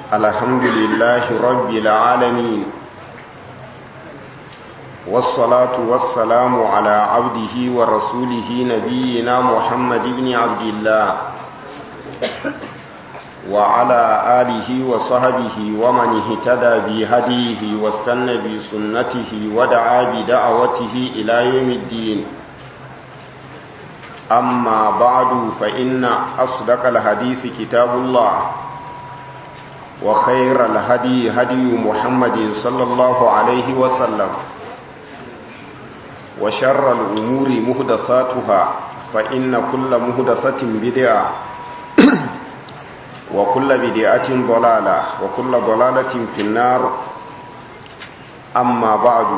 الحمد لله رب العالمين والصلاة والسلام على عبده ورسوله نبينا محمد بن عبد الله وعلى آله وصحبه ومن اهتدى بهديه واستنى بسنته ودعا بدعوته إلى يوم الدين أما بعد فإن أصدق الحديث كتاب الله وخير الهدي هدي محمد صلى الله عليه وسلم وشر الأمور مهدثاتها فإن كل مهدثة بدعة وكل بدعة ضلالة وكل ضلالة في النار أما بعد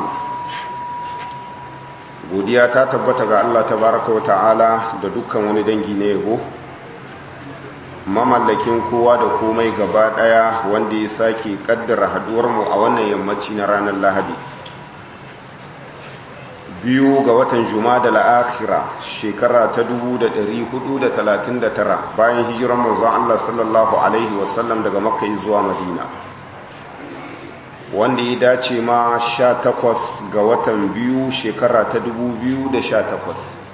godiya ta tabbata ga Allah tabaraka wa ta'ala da dukkan wani dangi na yabo mamallakin kowa da komai gaba daya wanda ya sake kaddara haduwar mu a wannan yammaci na ranar Lahadi biyu ga watan Jumada al-Akhira shekara ta 1439 bayan hijiran manzon Allah sallallahu alaihi wasallam daga Makka zuwa Madina wanda ya dace ma sha takwas ga watan biyu shekara ta dubu biyu da sha takwas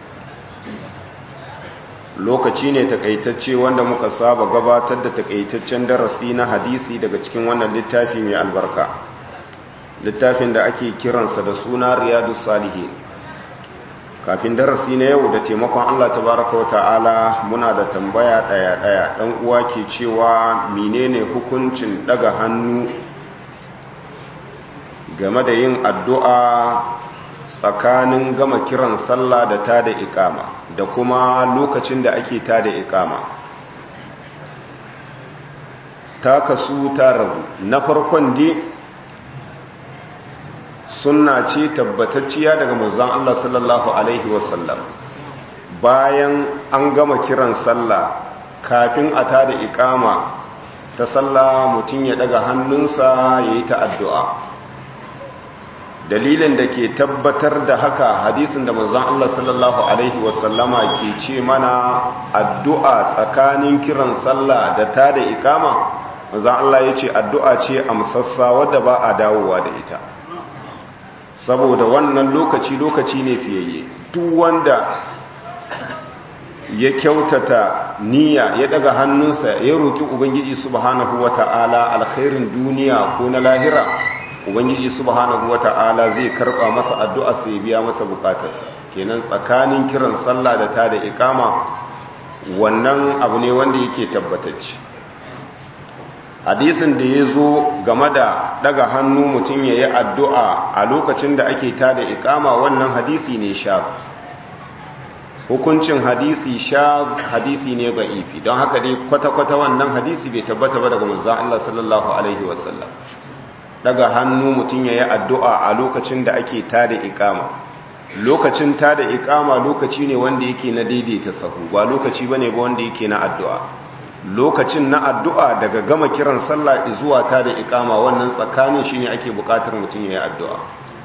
lokaci ne takaitacce wanda muka saba gabatar da takaitaccen darasi na hadisi daga cikin wannan littafi mai albarka littafin da ake kiransa da suna riyadu salihi kafin darasi na yau da taimakon allah tabaraka wata'ala muna da tambaya ɗaya-ɗaya ɗan uwa ke cewa menene hukuncin daga hannu game da yin addu'a tsakanin gama kiran sallah da ta da ikama da kuma lokacin da ake ta da ikama ta kasu ta rabu na farkon di suna ce tabbatacciya daga mazan Allah sallallahu Alaihi wasallam bayan an gama kiran sallah kafin a ta da ikama ta sallah mutum ya daga hannunsa ya yi ta addu'a dalilin da ke tabbatar da haka hadisin da manzon Allah sallallahu alaihi wasallama ke ce mana addu'a tsakanin kiran sallah da ta da ikama manzon Allah ya ce addu'a ce amsassa wadda ba a dawowa da ita saboda wannan lokaci lokaci ne fiyayye duk wanda ya kyautata niyya ya daga hannunsa ya roki ubangiji subhanahu wata'ala alkhairin duniya ko na lahira ubangiji subhanahu wata'ala zai karba masa addu'a sai biya masa bukatarsa kenan tsakanin kiran sallah da ta da ikama wannan abu ne wanda yake tabbatacce hadisin da ya zo game da daga hannu mutum ya yi addu'a a lokacin da ake ta da ikama wannan hadisi ne sha hukuncin hadisi sha hadisi ne ga ifi don haka dai kwata-kwata wannan hadisi bai tabbata ba daga manzan Allah sallallahu Alaihi wasallam daga hannu mutum ya yi addu'a a lokacin da ake tada ikama lokacin tada ikama lokaci ne wanda yake na daidaita sahu ba lokaci ba ne ba wanda yake na addu'a lokacin na addu'a daga gama kiran sallah zuwa tada ikama wannan tsakanin shi ne ake bukatar mutum ya yi addu'a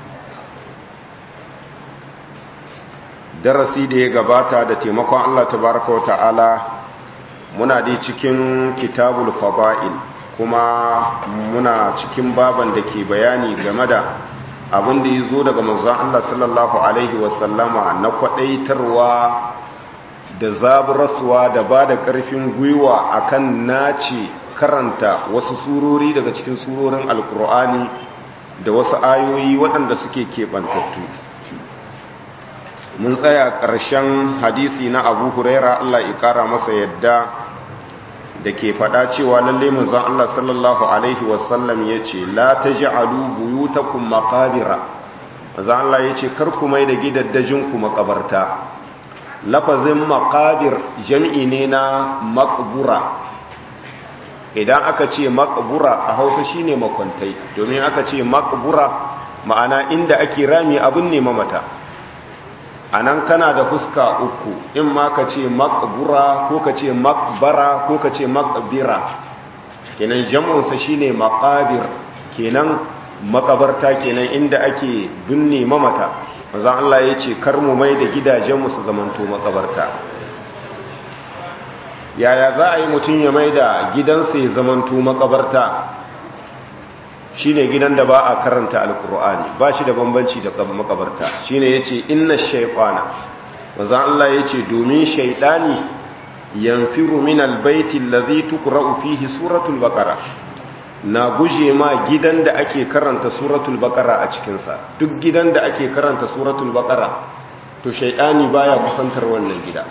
darasi da ya gabata da taimakon Allah tabaraka wa ta'ala muna dai cikin kitabul fada'il kuma muna cikin baban da ke bayani game da abin da ya zo daga manzon Allah sallallahu Alaihi wasallama na kwadaitarwa da zaburaswa da ba da ƙarfin gwiwa akan nace karanta wasu surori daga cikin surorin alkur'ani da wasu ayoyi waɗanda suke keɓantattu mun tsaya ƙarshen hadisi na abu huraira Allah ya ƙara masa yadda da ke faɗa cewa lalle manzon Allah sallallahu alaihi wasallam yace la taj'alu buyutakum maqabira manzon Allah yace kar ku mai da gidaddajin ku makabarta lafazin maqabir jami'i ne na maqbura idan aka ce maqbura a Hausa shine makwantai domin aka ce maqbura ma'ana inda ake rami abun ne mamata a nan kana da fuska uku in ma ka ce makbura ko ka ce makbara ko ka ce makbira kenan jam'unsa shine makabir kenan makabarta kenan inda ake binne mamata manzon Allah ya ce kar mu mai da gidajenmu su zamanto makabarta yaya za a yi mutum ya mai da gidansa ya zamanto makabarta shine gidan da ba a karanta alkur'ani ba shi da bambanci da makabarta shine yace inna shaytana maza Allah yace domin shaytani yanfiru min albayti alladhi tuqra'u fihi suratul baqara na guje ma gidan da ake karanta suratul baqara a cikin sa duk gidan da ake karanta suratul baqara to shaytani baya kusantar wannan gida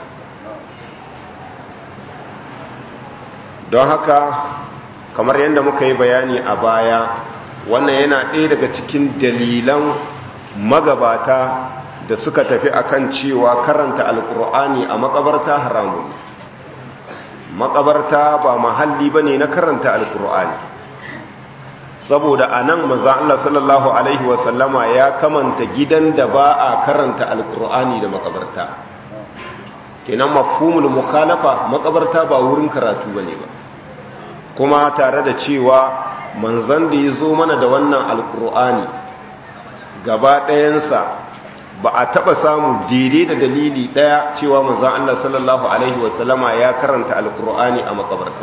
don haka kamar yadda muka yi bayani a baya wannan yana ɗaya daga cikin dalilan magabata da suka tafi akan cewa karanta alkur'ani a makabarta haramun makabarta ba mahalli ba ne na karanta alkur'ani saboda a nan maza Allah sallallahu Alaihi wasallama ya kamanta gidan da ba a karanta alkur'ani da makabarta kenan mafhumul mukhalafa makabarta ba wurin karatu ba ne ba kuma tare da cewa manzan da ya zo mana da wannan alkur'ani gaba ɗayansa ba a taɓa samu daidai da dalili ɗaya cewa manzan Allah sallallahu Alaihi wasallama ya karanta alkur'ani a makabarta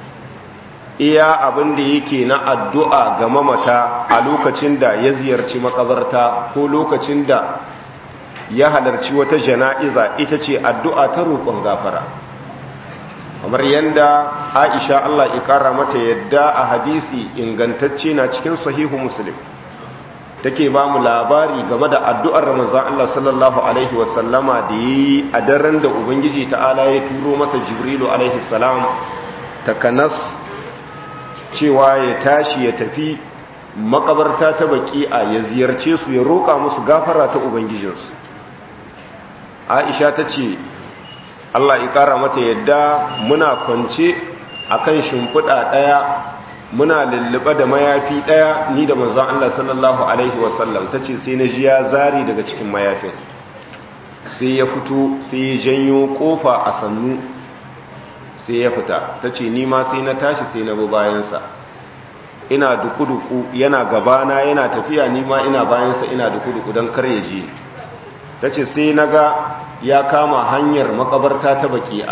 iya abin da yake na addu'a ga mamata a lokacin da ya ziyarci makabarta ko lokacin da ya halarci wata jana'iza ita ce addu'a ta roƙon gafara kamar yadda aisha Allah ikara mata yadda a hadisi ingantacce na cikin sahihu muslim take ba mu labari game da addu'ar ramazan Allah sallallahu alaihi wasallama da yi a daren da ubangiji ta'ala ya turo masa jibrilu alaihi salam takanas cewa ya tashi ya tafi makabarta ta baki a ya ziyarce su ya roƙa musu gafara ta ubangijinsu aisha ta ce Allah ya kara mata yadda muna kwance akan shimfiɗa ɗaya muna lullube da mayafi ɗaya ni da manzon Allah sallallahu alaihi wasallam tace sai na ji ya zari daga cikin mayafin sai ya fito sai ya janyo kofa a sannu sai ya fita tace ni ma sai na tashi sai na bi bayansa ina duku-duku yana gabana yana tafiya ni ma ina bayansa ina duku-duku don kar ya je tace sai na ga ya kama hanyar makabarta ta baki'a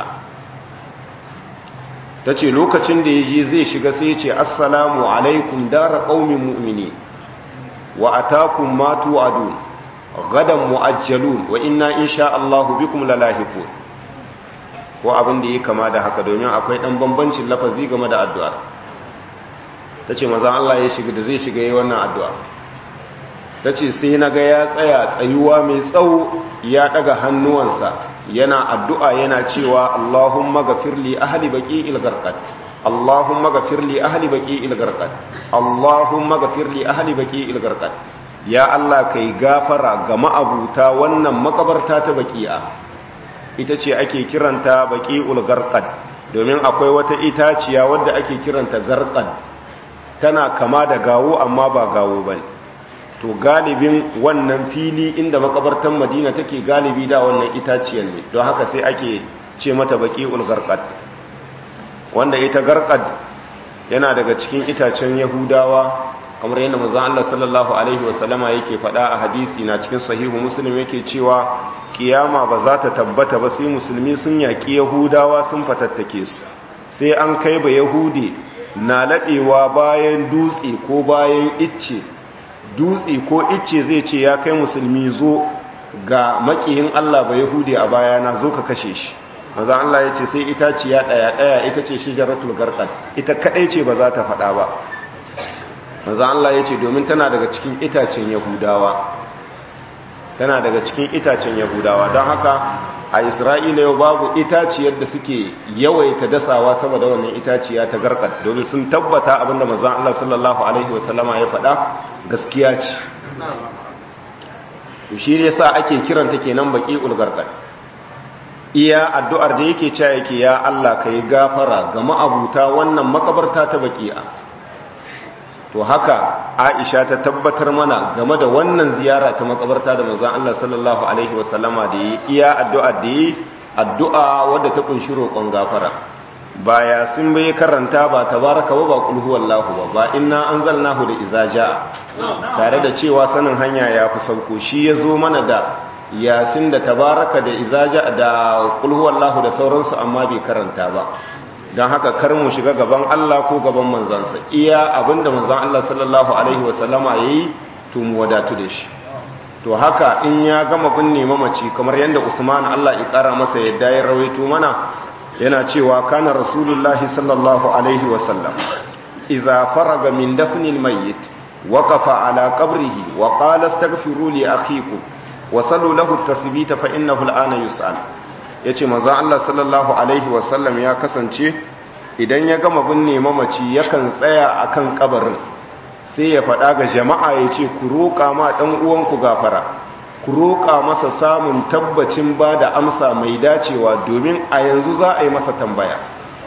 ta ce lokacin da ya je zai shiga sai ce assalamu alaikum dara ƙaumin mu'mini wa atakum matu adu gadan mu'ajjalun wa inna insha Allahu bikum lalahiqun ko abin da yake kama da haka domin akwai dan bambancin lafazi game da addu'a tace maza Allah ya shiga da zai shiga yayin wannan addu'a ta ce sai na ga ya tsaya tsayuwa mai tsawo ya daga hannuwansa yana addu'a yana cewa Allahumma gafirli ahli baki ilgarkat Allahumma gafirli ahli baki ilgarkat Allahumma gafirli ahli baki ilgarkat ya Allah kai gafara ga ma'abuta wannan makabarta ta baki'a ita ce ake kiranta baki ulgarkat domin akwai wata itaciya wadda ake kiranta garkat tana kama da gawo amma ba gawo bane to galibin wannan fili inda makabartan madina take galibi da wannan itaciyar ne don haka sai ake ce mata baqi'ul garqad wanda ita garqad yana daga cikin itacen yahudawa kamar yadda manzon Allah sallallahu alaihi wasallama yake faɗa a hadisi na cikin sahihu muslim yake cewa kiyama ba za ta tabbata ba sai musulmi sun yaki yahudawa sun fatattake su sai an kai ba yahudi na laɓewa bayan dutse ko bayan icce dutse ko icce zai ce ya kai musulmi zo ga makiyin Allah ba Yahudi a bayana zo ka kashe shi maza Allah ya ce sai itaciya ɗaya ɗaya ita ce shijaratul garqad ita kadai ce ba za ta faɗa ba maza Allah ya ce domin tana daga cikin itacen Yahudawa tana daga cikin itacen Yahudawa don haka a Isra'ila yau babu itaciyar da suke yawaita dasawa sama da wannan itaciya ta garqad domin sun tabbata abinda manzon Allah sallallahu alaihi wasallama ya faɗa gaskiya ce to shi ne sa ake kiranta kenan baki ulgarqad iya addu'ar da yake cewa yake ya Allah kai gafara ga ma'abuta wannan makabarta ta baki'a to haka Aisha ta tabbatar mana game da wannan ziyara ta makabarta da manzon Allah sallallahu alaihi wasallama da yi iya addu'a da yi addu'a wadda ta kunshi roƙon gafara baya sun bai karanta ba tabaraka wa ba kul huwallahu ba ba inna anzalnahu da iza jaa tare da cewa sanin hanya ya fi sauko shi yazo mana da yasin da tabaraka da izaja da kulhuwallahu da sauransu amma bai karanta ba don haka kar mu shiga gaban Allah ko gaban manzansa iya abinda manzan Allah sallallahu alaihi wasallama ya yi to mu wadatu da shi to haka in ya gama binne mamaci kamar yadda Usman Allah ya tsara masa yadda ya rawaito mana yana cewa kana rasulullahi sallallahu alaihi wasallam idza faraga min dafnil mayyit waqafa ala qabrihi wa qala astaghfiru li akhikum wa sallu lahu at-tasbita fa innahu al-ana yus'al yace manzo Allah sallallahu alaihi wasallam ya kasance idan ya gama binne mamaci yakan tsaya akan kabarin sai ya faɗa ga jama'a yace ku roƙa ma dan uwanku gafara ku roƙa masa samun tabbacin ba da amsa mai dacewa domin a yanzu za a yi masa tambaya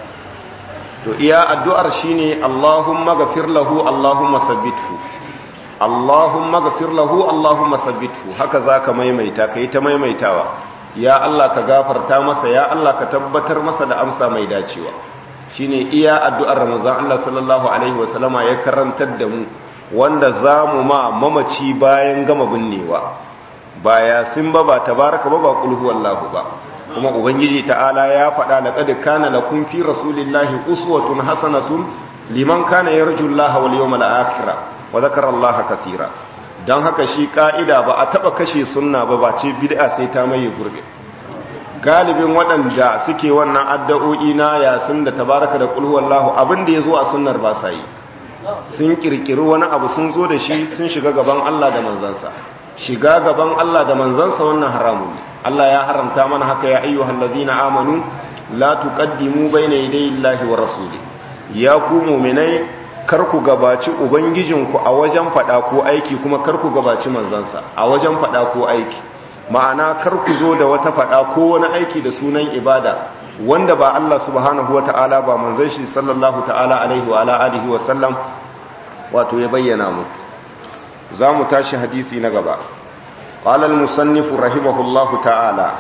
to iya addu'ar shine Allahumma ghafir lahu Allahumma sabbithu Allahumma ghafir lahu Allahumma sabbithu haka zaka maimaita kai ta maimaitawa ya Allah ka gafarta masa ya Allah ka tabbatar masa da amsa mai dacewa shine iya addu'ar Ramazan Allah sallallahu alaihi wasallama ya karantar da mu wanda zamu ma mamaci bayan gama binnewa ba ya sun ba ba tabaraka ba ba kulhu wallahu ba kuma ubangiji ta'ala ya faɗa laqad kana lakum fi rasulillahi uswatun hasanatun liman kana yarjullaha wal yawmal akhir wa dhakara allaha katira dan haka shi ka'ida ba a taba kashe sunna ba ba ce bid'a sai ta maye gurbe galibin waɗanda suke wannan addu'o'i na ya sun da tabaraka da kulhu wallahu abin da yazo a sunnar ba sa yi sun kirkiri wani abu sun zo da shi sun shiga gaban Allah da manzansa shiga gaban Allah da manzansa wannan haramun ne Allah ya haramta mana haka ya ayyuhal ladina amanu la tuqaddimu bayna yaday Allahi wa rasuli ya ku mu'minai kar ku gabaci ubangijinku a wajen fada ko aiki kuma kar ku gabaci manzansa a wajen fada ko aiki ma'ana kar ku zo da wata fada ko wani aiki da sunan ibada wanda ba Allah subhanahu wata'ala ba manzon shi sallallahu ta'ala alaihi wa ala alihi wa sallam wato ya bayyana muku za mu tashi hadisi na gaba قال المصنف رحمه الله تعالى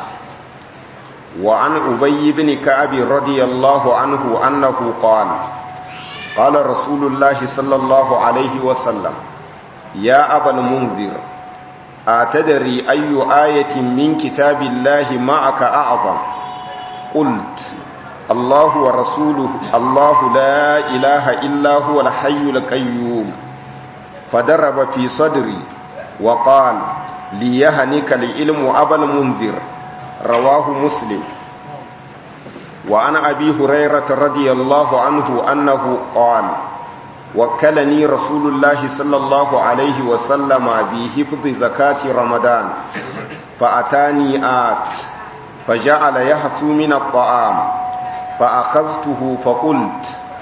وعن أبي بن كعب رضي الله عنه أنه قال قال رسول الله صلى الله عليه وسلم يا أبا المنذر أتدري أي آية من كتاب الله معك أعظم قلت الله ورسوله الله لا إله إلا هو الحي القيوم فضرب في صدري وقال ليهنك العلم أبا المنذر رواه مسلم وعن أبي هريرة رضي الله عنه أنه قال وكلني رسول الله صلى الله عليه وسلم بحفظ زكاة رمضان فأتاني آت فجعل يحثو من الطعام فأخذته فقلت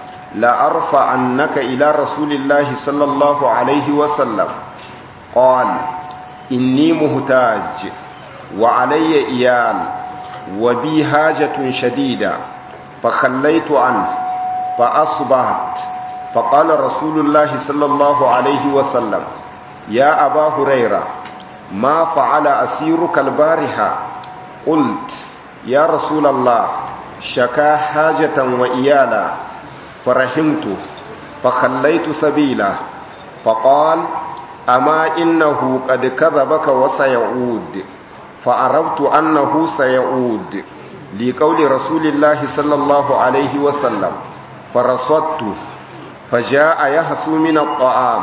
لأرفعنك إلى رسول الله صلى الله عليه وسلم قال إني مهتاج وعلي إيال وبي حاجة شديدة فخليت عنه فأصبحت فقال رسول الله صلى الله عليه وسلم يا أبا هريرة ما فعل أسيرك البارحة قلت يا رسول الله شكا حاجة وإيالا فرحمته فخليت سبيله فقال أما إنه قد كذبك وسيعود فعرفت أنه سيعود لقول رسول الله صلى الله عليه وسلم فرصدته فجاء يحسو من الطعام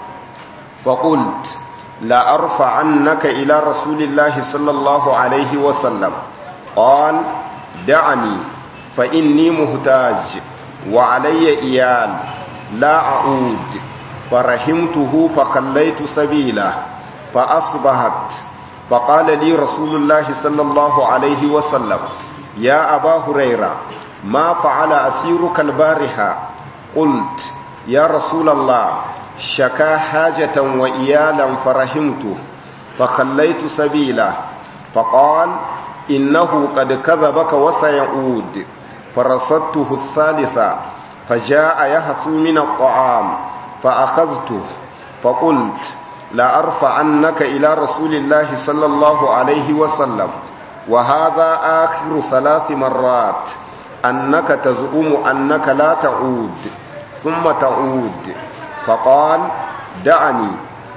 فقلت لا أرفعنك إلى رسول الله صلى الله عليه وسلم قال دعني فإني مهتاج وعلي إيال لا أعود فرحمته فخليت سبيله فأصبحت فقال لي رسول الله صلى الله عليه وسلم يا أبا هريرة ما فعل أسيرك البارحة قلت يا رسول الله شكا حاجة وإيالا فرحمته فخليت سبيله فقال إنه قد كذبك وسيعود فرصدته الثالثة فجاء يهث من الطعام فأخذته فقلت لا أرفعنك إلى رسول الله صلى الله عليه وسلم وهذا آخر ثلاث مرات أنك تزعم أنك لا تعود ثم تعود فقال دعني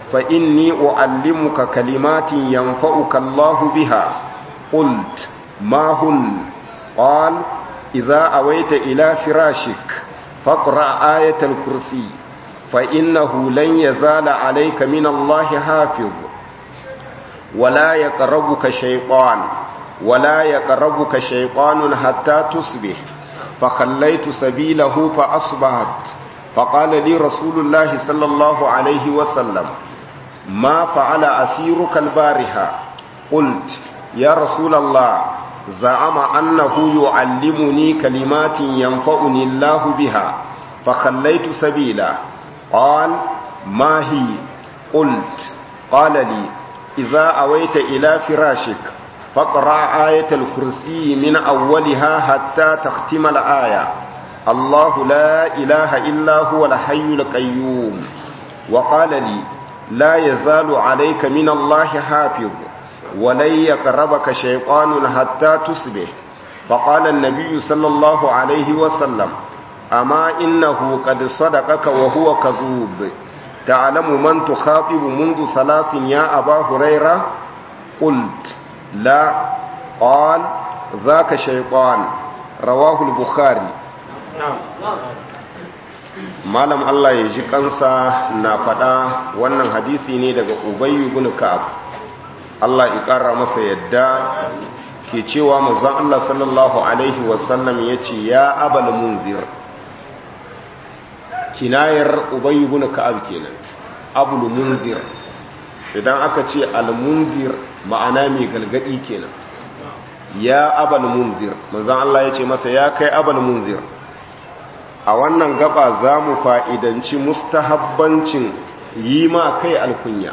فإني أعلمك كلمات ينفعك الله بها قلت ما هن قال إذا أويت إلى فراشك فاقرأ آية الكرسي فإنه لن يزال عليك من الله حافظ ولا يقربك شيطان ولا يقربك شيطان حتى تصبح فخليت سبيله فأصبحت فقال لي رسول الله صلى الله عليه وسلم ما فعل أسيرك البارحة قلت يا رسول الله زعم أنه يعلمني كلمات ينفعني الله بها فخليت سبيله قال ما هي قلت قال لي إذا أويت إلى فراشك فاقرأ آية الكرسي من أولها حتى تختم الآية الله لا إله إلا هو الحي القيوم وقال لي لا يزال عليك من الله حافظ ولن يقربك شيطان حتى تصبح فقال النبي صلى الله عليه وسلم أما إنه قد صدقك وهو كذوب تعلم من تخاطب منذ ثلاث يا أبا هريرة قلت لا قال ذاك شيطان رواه البخاري malam Allah ya ji kansa na faɗa wannan hadisi ne daga ubayyu ibn ka'ab Allah ya ƙara masa yadda ke cewa manzon Allah sallallahu alaihi wasallam yace ya abal munzir kinayar ubayyu ibn ka'ab kenan abul munzir idan aka ce al munzir ma'ana mai galgadi kenan ya abal munzir manzon Allah yace masa ya kai abal munzir a wannan gaba za mu fa'idanci mustahabbancin yi ma kai alkunya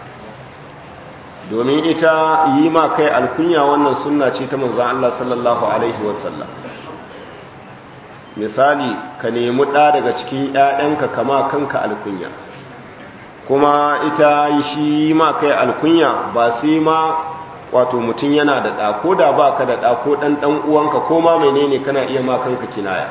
domin ita yi ma kai alkunya wannan sunna ce ta manzan Allah sallallahu Alaihi wasallam misali ka nemi ɗa daga cikin ‘ya'yanka kama kanka alkunya kuma ita yi shi yi ma kai alkunya ba sai ma wato mutum yana da ɗa ko da ba ka da ɗa ko ɗan ɗan uwanka ko ma menene kana iya ma kanka kinaya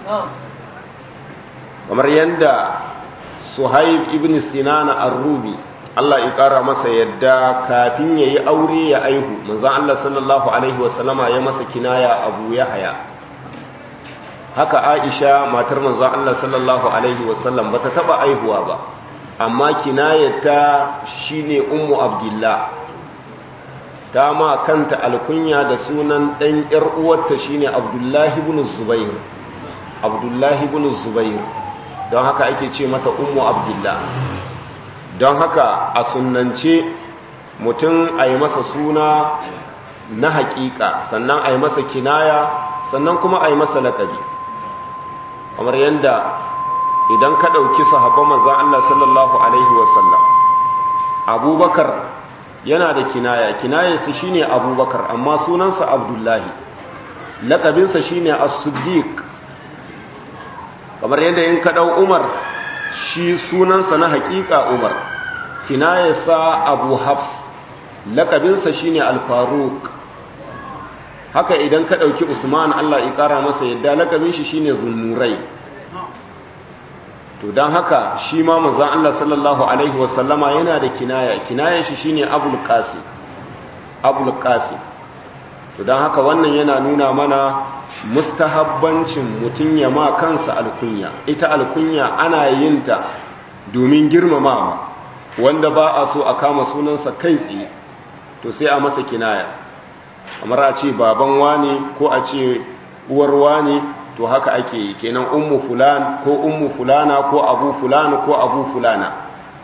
kamar yadda suhaib ibn sinana ar-rubi Allah ya kara masa yadda kafin yayi aure ya aihu manzon Allah sallallahu alaihi wasallama ya masa kinaya Abu Yahya haka Aisha matar manzon Allah sallallahu alaihi wasallam bata taba aihuwa ba amma kinayata shine ummu abdullah ta ma kanta alkunya da sunan dan yar uwarta shine Abdullah ibn Zubair Abdullah ibn Zubair don haka ake ce mata ummu abdullah don haka a sunance mutum a yi masa suna na hakika sannan a yi masa kinaya sannan kuma a yi masa laƙabi kamar yadda idan ka ɗauki sahabban manzan Allah sallallahu Alaihi wasallam abubakar yana da kinaya kinayarsa shine abubakar amma sunansa abdullahi laƙabinsa shine as-siddiq kamar yadda in ka ɗau umar shi sunansa na haƙiƙa umar kinayarsa abu hafs lakabinsa shine alfaruk haka idan ka ɗauki usman allah ya ƙara masa yadda lakabin shi shine zunnurai to don haka shi ma mazan allah sallallahu alaihi wasallama yana da kinaya kinayar shi shine abul qasim abul qasim to don haka wannan yana nuna mana mustahabbancin mutum ya ma kansa alkunya ita alkunya ana yin ta domin girmamawa wanda ba a so a kama sunansa kai tsaye to sai a masa kinaya kamar a ce baban wani ko a ce uwar wani to haka ake yi kenan ummu fulan ko ummu fulana ko abu fulana ko abu fulana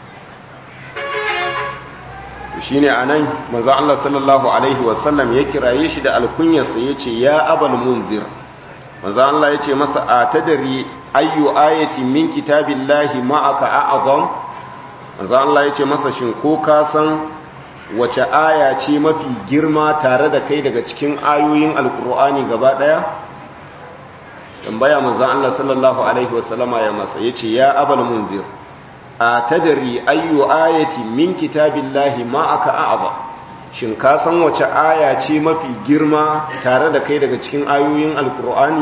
shi ne a nan maza Allah sallallahu Alaihi wasallam ya kiraye shi da alkunyarsa ya ce ya abal munzir maza Allah ya ce masa a tadari ayyu ayati min kitabin lahi ma'aka a'azam maza Allah ya ce masa shin ko ka san wace aya ce mafi girma tare da kai daga cikin ayoyin alkur'ani gaba daya tambaya maza Allah sallallahu Alaihi wasallama ya masa ya ce ya abal munzir a tadari ayyu ayati min kitabillahi ma aka a'za shin ka san wace aya ce mafi girma tare da kai daga cikin ayoyin alkur'ani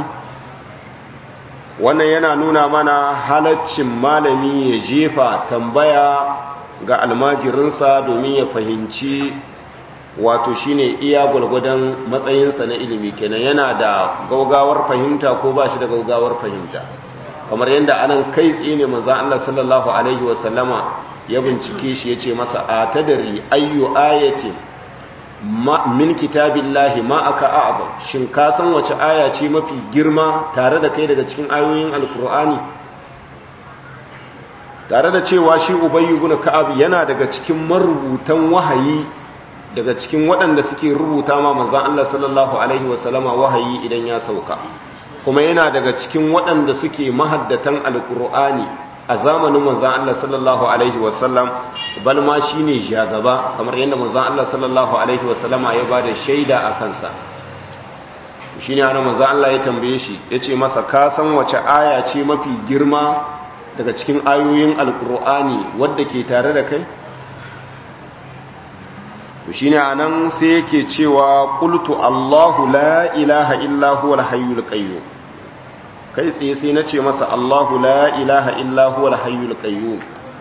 wannan yana nuna mana halaccin malami ya jefa tambaya ga almajirinsa domin ya fahimci wato shine iya gwalgwadon matsayinsa na ilimi kenan yana da gaugawar fahimta ko ba shi da gaugawar fahimta kamar yadda anan kai tsaye ne manzan Allah sallallahu alaihi wasallama ya bincike shi ya ce masa a tadari ayyu ayati min kitabillahi ma aka a'zam shin ka san wace aya ce mafi girma tare da kai daga cikin ayoyin alkur'ani tare da cewa shi ubayyu ibn ka'ab yana daga cikin marubutan wahayi daga cikin waɗanda suke rubuta ma manzan Allah sallallahu alaihi wasallama wahayi idan ya sauka kuma yana daga cikin waɗanda suke mahaddatan alkur'ani a zamanin manzan Allah sallallahu alaihi wasallam bal ma shine jagaba kamar yadda manzan Allah sallallahu alaihi wasallama ya bada shaida a kansa shine ana manzan Allah ya tambaye shi yace masa ka san wace aya ce mafi girma daga cikin ayoyin alkur'ani wadda ke tare da kai shi ne a nan sai yake cewa ƙultu allahu la ilaha illa huwa alhayyul qayyum kai tsaye sai na ce masa allahu la ilaha illa huwa alhayyul qayyum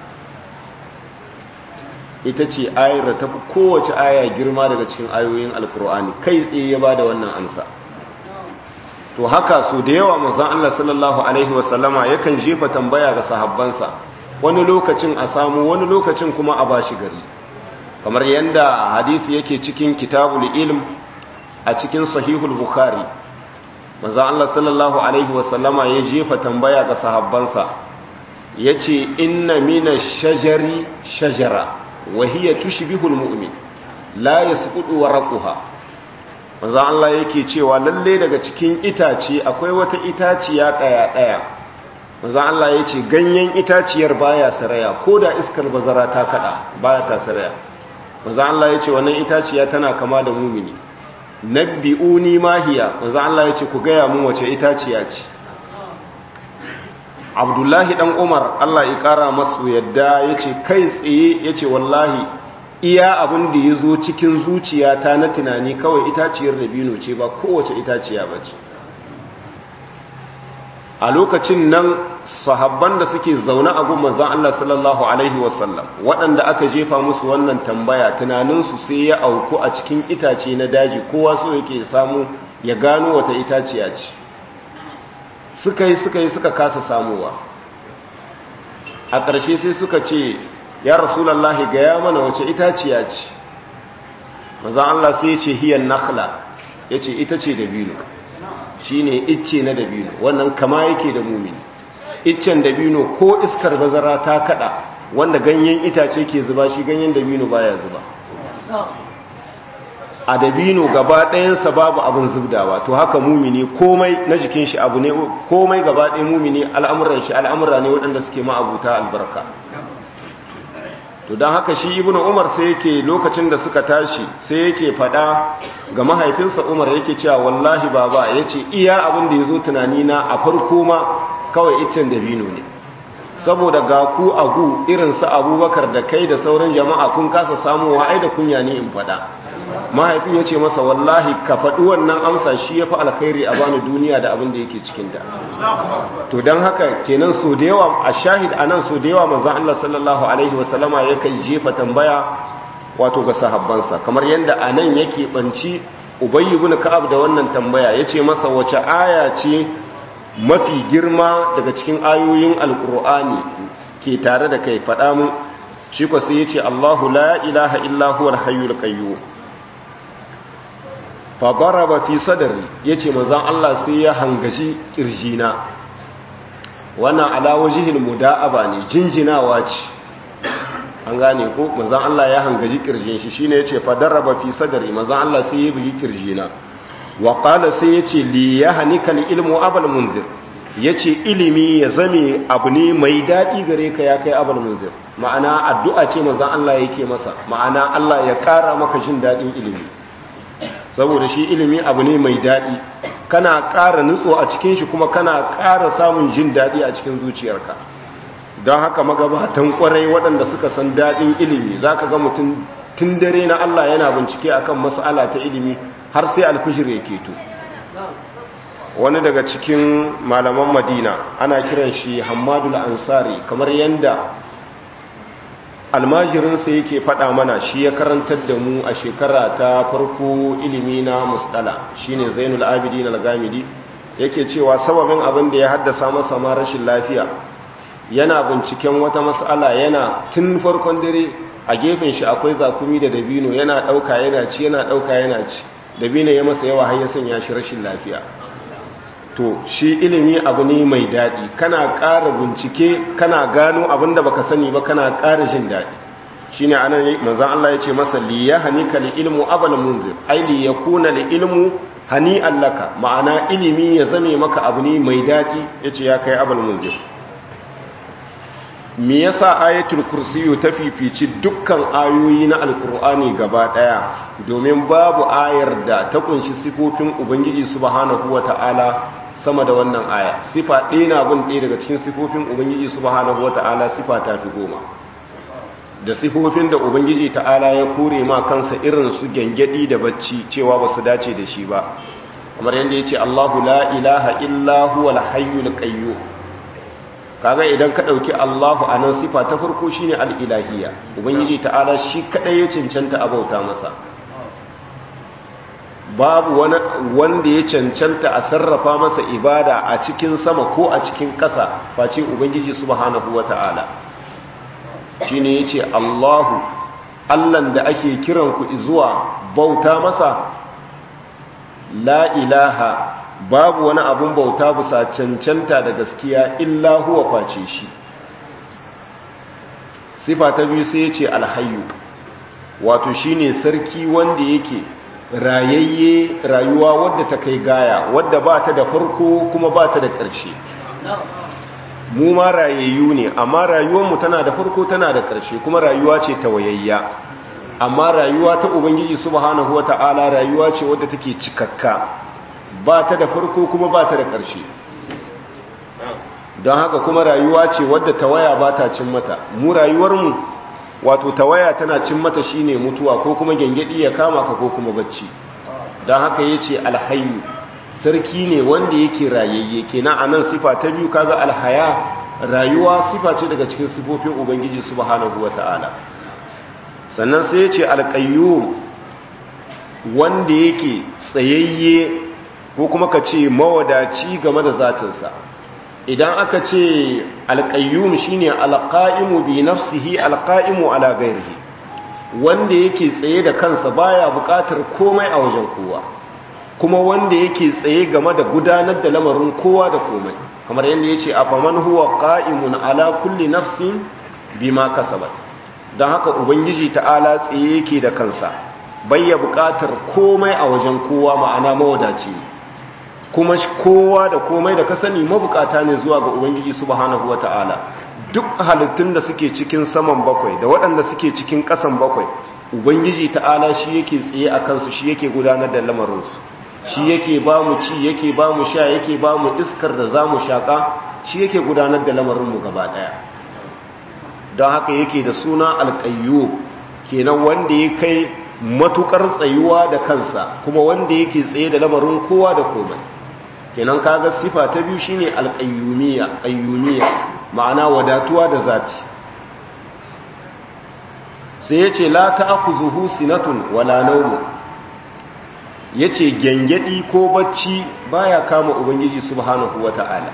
ita ce ayar da tafi kowace aya girma daga cikin ayoyin alkur'ani kai tsaye ya bada wannan ansa to haka su da yawa manzon Allah sallallahu alaihi wasallama yakan jefa tambaya ga sahabbansa wani lokacin a samu wani lokacin kuma a bashi gari kamar yadda hadisi yake cikin kitabul ilm a cikin sahihul bukhari manzon Allah sallallahu alaihi wasallama ya jefa tambaya ga sahabbansa yace inna minash shajari shajara wa hiya tushbihul mu'min la yasqutu warquha manzon Allah yake cewa lalle daga cikin itace akwai wata itaciya daya daya manzon Allah yace ganyen itaciyar baya saraya koda iskar bazara ta kada baya ta saraya manzon Allah yace wannan itaciya tana kama da mumini nabbi'uni mahiya manzon Allah yace ku gaya mun wace itaciya ce Abdullahi dan Umar Allah ya kara masu yadda yace kai tsaye yace wallahi iya abin da ya zo cikin zuciyata na tunani kawai itaciyar dabino ce ba kowace itaciya ba ce a lokacin nan sahabban da suke zaune a gumman zan Allah sallallahu Alaihi wasallam waɗanda aka jefa musu wannan tambaya tunaninsu sai ya auku a cikin itace na daji kowa so yake samu ya gano wata itaciya ce suka yi suka yi suka kasa samuwa a ƙarshe sai suka ce ya rasulallahi gaya mana wace itaciya ce mazan Allah sai ce hiyan nakhla ya ce ita ce dabino shi ne icce na dabino wannan kama yake da mumini iccen dabino ko iskar bazara ta kada wanda ganyen itace ke zuba shi ganyen dabino baya zuba a dabino gaba ɗayansa babu abin zubdawa to haka mumini komai na jikin shi abu ne komai gaba ɗaya mumini al'amuran shi al'amura ne waɗanda suke ma'abuta albarka to don haka shi ibnu umar sai yake lokacin da suka tashi sai yake fada ga mahaifinsa umar yake cewa wallahi baba ya ce iya abin da ya zo tunanina a farko ma kawai iccen dabino ne saboda ga ku a gu irinsu abubakar da kai da sauran jama'a kun kasa samuwa ai da kunya ne in fada mahaifin ya ce masa wallahi ka faɗi wannan amsa shi ya fi alkhairi a bani duniya da abin da yake cikinta to don haka kenan so da yawa a shahid a nan so da yawa manzan Allah sallallahu alaihi wasallama yakan jefa tambaya wato ga sahabbansa kamar yadda a nan yake ɓanci ubayyi bin ka'ab da wannan tambaya ya ce masa wace aya ce mafi girma daga cikin ayoyin alkur'ani ke tare da kai faɗa mu shi ko sai ya ce Allahu la ilaha illa huwal hayyul qayyum fa daraba fi sadri yace manzon Allah sai ya hangaji kirjina wannan ala wajhil muda'aba ne jinjinawa ce an gane ko manzon Allah ya hangaji kirjin shi shine yace fa daraba fi sadri manzon Allah sai ya bugi kirjina wa qala sai yace li yahnikal ilmu abal munzir yace ilimi ya zame abu ne mai dadi gare ka ya kai abal munzir ma'ana addu'a ce manzon Allah yake masa ma'ana Allah ya kara maka jin dadin ilimi saboda shi ilimi abu ne mai dadi kana ƙara nutso a cikin shi kuma kana ƙara samun jin dadi a cikin zuciyarka don haka magabatan kwarai waɗanda suka san daɗin ilimi za ka ga mutum tun dare na Allah yana bincike akan mas'ala ta ilimi har sai alfishir ya keto wani daga cikin malaman madina ana kiran shi hamadul ansari kamar yadda almajirinsa yake faɗa mana shi ya karantar da mu a shekara ta farko ilimi na musdala shine zainul abidin al-gamidi yake cewa sababin abin da ya haddasa masa ma rashin lafiya yana binciken wata mas'ala yana tun farkon dare a gefen shi akwai zakumi da dabino yana ɗauka yana ci yana ɗauka yana ci dabino ya masa yawa har ya sanya shi rashin lafiya to shi ilimi abu ne mai daɗi kana ƙara bincike kana gano abin da baka sani ba kana ƙara jin daɗi shi ne anan manzan Allah ya ce masa li ya hanika li ilmu abal munzir ai li ya kuna li ilmu hani allaka ma'ana ilimi ya zame maka abu ne mai daɗi ya ce ya kai abal munzir me yasa ayatul kursiyu ta fifici dukkan ayoyi na alkur'ani gaba ɗaya domin babu ayar da ta kunshi sifofin ubangiji subhanahu wata'ala sama da wannan aya sifa ɗaya na bin ɗaya daga cikin sifofin ubangiji subhanahu wata'ala sifa ta fi goma da sifofin da ubangiji ta'ala ya kore ma kansa irin su gyangyaɗi da bacci cewa ba su dace da shi ba kamar yadda ya ce allahu la ilaha illa huwa hayyul qayyum kaga idan ka ɗauki allahu a nan sifa ta farko shine al-ilahiyya ubangiji ta'ala shi kaɗai ya cancanta abauta masa babu wani wanda ya cancanta a sarrafa masa ibada a cikin sama ko a cikin ƙasa face ubangiji subhanahu wata'ala shine yace Allahu Allahn da ake kiran ku zuwa bauta masa la ilaha babu wani abun bauta bisa cancanta da gaskiya illa huwa face shi sifa ta biyu sai yace alhayyu wato shine sarki wanda yake rayayye rayuwa wadda ta kai gaya wadda ba ta da farko kuma ba ta da ƙarshe mu ma rayayyu ne amma rayuwarmu tana da farko tana da ƙarshe kuma rayuwa ce ta wayayya amma rayuwa ta ubangiji subhanahu wata'ala rayuwa ce wadda take cikakka ba ta da farko kuma ba ta da ƙarshe don haka kuma rayuwa ce wadda tawaya ba ta cin mata mu rayuwarmu wato tawaya tana cin mata shine mutuwa ko kuma gengedi ya kama ka ko kuma bacci don haka yace alhayyu sarki ne wanda yake rayayye kenan anan sifa ta biyu kaga alhaya rayuwa sifa ce daga cikin sifofin ubangiji subhanahu wataala sannan sai yace alqayyum wanda yake tsayayye ko kuma ka ce mawadaci game da zatinsa idan aka ce alƙayyum shine alƙa'imu bi nafsihi alƙa'imu ala gairihi wanda yake tsaye da kansa baya buƙatar komai a wajen kowa kuma wanda yake tsaye game da gudanar da lamarin kowa da komai kamar yadda yace afaman huwa qa'imun ala kulli nafsin bima kasabat dan haka ubangiji ta'ala tsaye yake da kansa bayya buƙatar komai a wajen kowa ma'ana mawadaci ne kuma kowa da komai da ka sani mabukata ne zuwa ga ubangiji subhanahu wata'ala duk halittun da suke cikin saman bakwai da waɗanda suke cikin ƙasan bakwai ubangiji ta'ala shi yake tsaye a kansu shi yake gudanar da lamarinsu shi yake ba mu ci yake ba mu sha yake ba mu iskar da za mu shaƙa shi yake gudanar da lamarinmu gaba ɗaya don haka yake da suna alƙayyo kenan wanda ya kai matuƙar tsayuwa da kansa kuma wanda yake tsaye da lamarin kowa da komai kenan kaga sifa ta biyu shine alqayyumiyya qayyumiyya ma'ana wadatuwa da zati sai yace la ta'khuzuhu sinatun wala nawm yace gengedi ko bacci baya kama ubangiji subhanahu wata'ala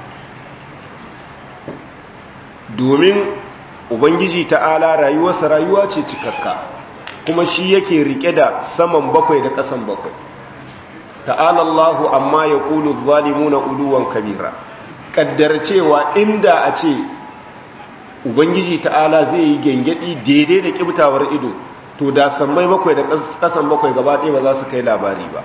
domin ubangiji ta'ala rayuwarsa rayuwa ce cikakka kuma shi yake rike da saman bakwai da kasan bakwai ta'ala Allahu amma ya ƙulu zalimuna uluwan kabira ƙaddar cewa inda a ce ubangiji ta'ala zai yi gengedi daidai da ƙibtawar ido to da sammai bakwai da ƙasan bakwai gaba ɗaya ba za su kai labari ba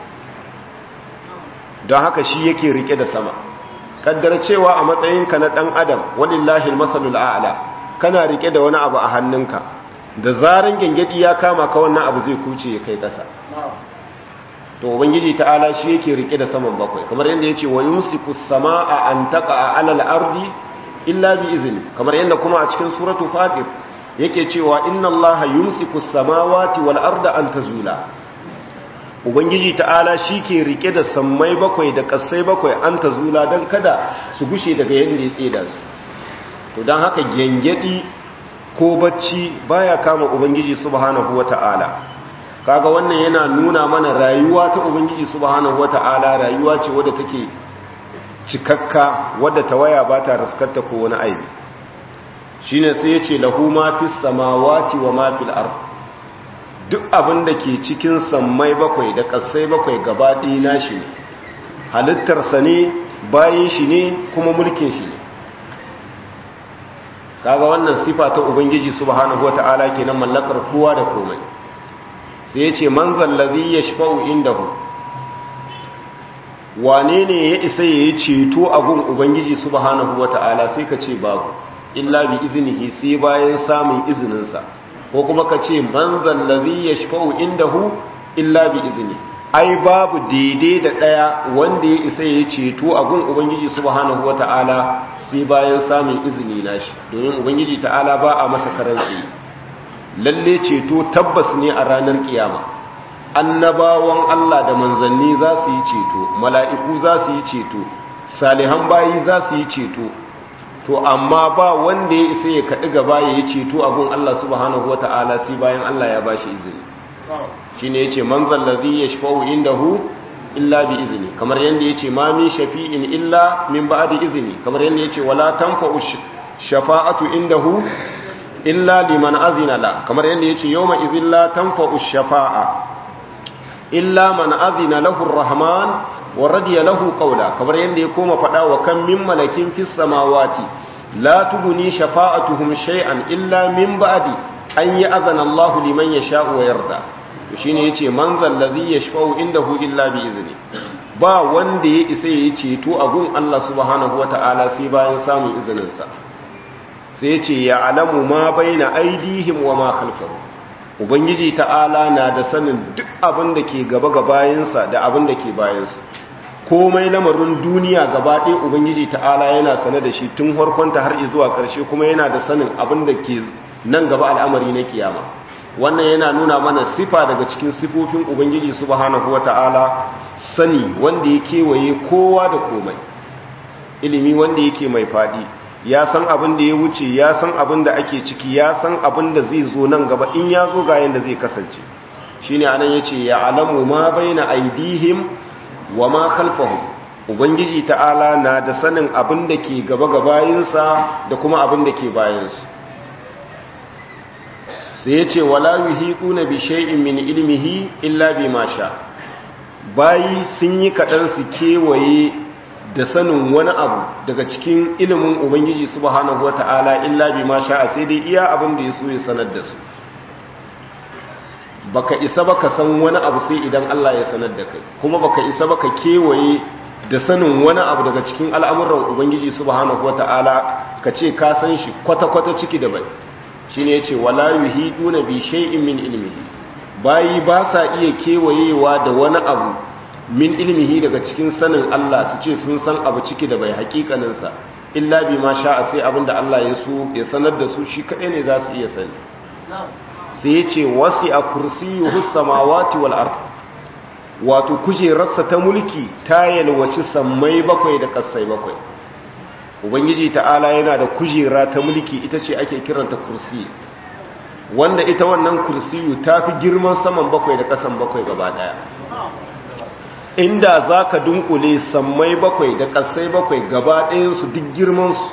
don haka shi yake rike da sama ƙaddar cewa a matsayinka na ɗan adam walillahi masalul a'la kana rike da wani abu a hannunka da zaran gengedi ya kama ka wannan abu zai kuce ya kai ƙasa to ubangiji ta'ala shi yake rike da saman bakwai kamar yadda yace wa yumsiku samaa an taqa ala al-ardi illa bi izni kamar yadda kuma a cikin suratu fatir yake cewa inna allaha yumsiku samawati wal arda an tazula ubangiji ta'ala shi ke rike da sammai bakwai da kasai bakwai an tazula dan kada su gushe daga yadda ya tseda su to dan haka gengedi ko bacci baya kama ubangiji subhanahu wata'ala kaga wannan yana nuna mana rayuwa ta ubangiji subhanahu wata'ala rayuwa ce wadda take cikakka wadda tawaya ba ta raskarta ko wani aibi shine sai yace lahu ma fis samawati wa ma fil ard duk abin da ke cikin sammai bakwai da kasai bakwai gaba ɗaya nashi ne halittarsa ne bayin shi ne kuma mulkin shi ne kaga wannan sifa ta ubangiji subhanahu wata'ala kenan mallakar kowa da komai sai yace man zallazi yashfa'u indahu wane ne ya isa yayi ceto a gun ubangiji subhanahu wata'ala sai ka ce babu illa bi iznihi sai bayan samun izinin sa ko kuma ka ce man zallazi yashfa'u indahu illa bi izni ai babu daidai da daya wanda ya isa yayi ceto a gun ubangiji subhanahu wata'ala sai bayan samun izini nashi domin ubangiji ta'ala ba a masa karanci lalle ceto tabbas ne a ranar kiyama annabawan Allah da manzanni za su yi ceto mala'iku za su yi ceto salihan bayi za su yi ceto to amma ba wanda ya isa ya kaɗi gaba ya yi ceto abun Allah subhanahu wa ta'ala sai bayan Allah ya ba shi izini shi ne ya ce manzan lazi ya shafa'u inda hu illa bi izini kamar yadda ya ce ma min shafi'in illa min ba da izini kamar yadda ya ce wala tanfa'u shafa'atu inda hu illa liman azina la kamar yadda ya ce yau ma izin la tanfa'u shafa'a illa man azina lahu rahman wa radiya lahu qawla kamar yanda ya koma fada wa kan min malakin fis samawati la tuguni shafa'atuhum shay'an illa min ba'di an ya'zana Allahu liman yasha'u wa yarda to shine yace man zal ladhi yashfa'u indahu illa bi izni ba wanda ya isa yayi ceto a gun Allah subhanahu wata'ala sai bayan samun izinin sa sai yace ya alamu ma baina aidihim wa ma khalfahum ubangiji ta'ala na da sanin duk abin da ke gaba ga bayansa da abin da ke bayansu komai lamarin duniya gaba ɗaya ubangiji ta'ala yana sane da shi tun harkonta har zuwa ƙarshe kuma yana da sanin abin da ke nan gaba al'amari na kiyama wannan yana nuna mana sifa daga cikin sifofin ubangiji subhanahu wata'ala sani wanda ya kewaye kowa da komai ilimi wanda yake mai faɗi ya san abin da ya wuce ya san abin da ake ciki ya san abin da zai zo nan gaba in ya zo ga yanda zai kasance shine anan yace ya alamu ma baina aidihim wa ma khalfahum ubangiji ta'ala na da sanin abin da ke gaba ga bayinsa da kuma abin da ke bayansu sai yace wala yuhiquna bi shay'in min ilmihi illa bima sha bayi sun yi kadan su kewaye da sanin wani abu daga cikin ilimin ubangiji subhanahu wata'ala illa bi ma sha'a sai dai iya abin da ya so ya sanar da su baka isa baka san wani abu sai idan Allah ya sanar da kai kuma baka isa baka kewaye da sanin wani abu daga cikin al'amuran ubangiji subhanahu wata'ala ka ce ka san shi kwata-kwata ciki da bai shine yace wala yuhiduna bi shay'in min ilmihi bayi ba sa iya kewayewa da wani abu min ilmihi daga cikin sanin Allah su ce sun san abu ciki da bai hakikaninsa illa bi ma sha'a sai abinda Allah ya so ya sanar da su shi kaɗai ne za su iya sani sai ya ce wasi a kursiyuhu samawati wal ard wato kujerarsa ta mulki ta yalwaci sammai bakwai da kasai bakwai ubangiji ta'ala yana da kujera ta mulki ita ce ake kiranta kursi wanda ita wannan kursiyu ta fi girman saman bakwai da kasan bakwai gaba daya inda za ka dunkule sammai bakwai da ƙasai bakwai gaba ɗayansu duk girmansu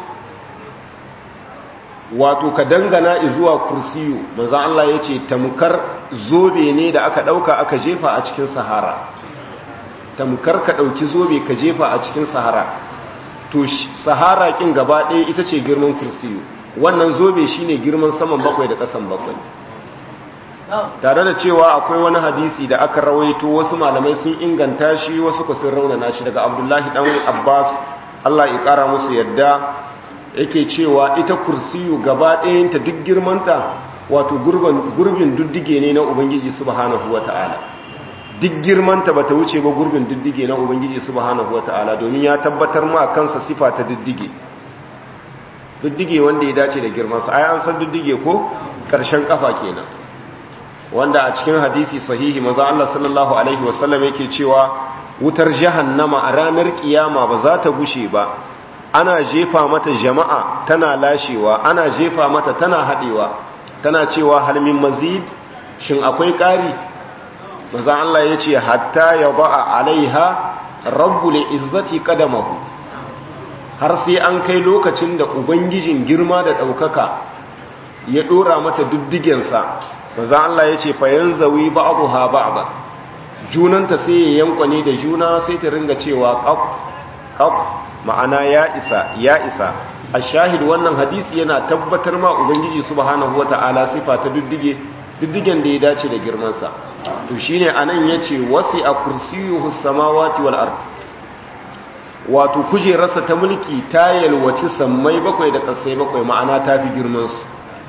wato ka dangana zuwa kursiyu manzan Allah ya ce tamkar zobe ne da aka ɗauka aka jefa a cikin sahara tamkar ka ɗauki zobe ka jefa a cikin sahara to sahara ƙin gaba ɗaya ita ce girman kursiyu wannan zobe shine girman saman bakwai da ƙasan bakwai tare da cewa akwai wani hadisi da aka rawaito wasu malamai sun inganta shi wasu ku sun raunana shi daga abdullahi dan abbas allah ya kara musu yadda yake cewa ita kursiyu gaba ɗayanta duk girmanta wato gurbin duddige ne na ubangiji subhanahu wata'ala duk girmanta bata wuce ba gurbin duddige na ubangiji subhanahu wata'ala domin ya tabbatar ma kansa sifa ta duddige duddige wanda ya dace da girmansa ai an san duddige ko ƙarshen kafa kenan wanda a cikin hadisi sahihi maza Allah sallallahu alaihi wasallam yake cewa wutar jahannama a ranar kiyama ba za ta gushe ba ana jefa mata jama'a tana lashewa ana jefa mata tana haɗewa tana cewa halmin mazid shin akwai ƙari maza Allah ya ce hatta ya ba'a alaiha rabbul izzati qadamahu har sai an kai lokacin da ubangijin girma da ɗaukaka ya ɗora mata duddigensa maza Allah ya ce fayan zawi ba'abuha ba'aba junanta sai ya yankwane da juna sai ta ringa cewa ƙaf ƙaf ma'ana ya isa ya isa a shahid wannan hadisi yana tabbatar ma ubangiji subhanahu wata'ala sifa ta duddige diddigen da ya dace da girmansa to shine anan yace wasi a kursiyuhu samawati wal ard wato kujerarsa ta mulki ta yalwaci sammai bakwai da kasai bakwai ma'ana ta fi girman su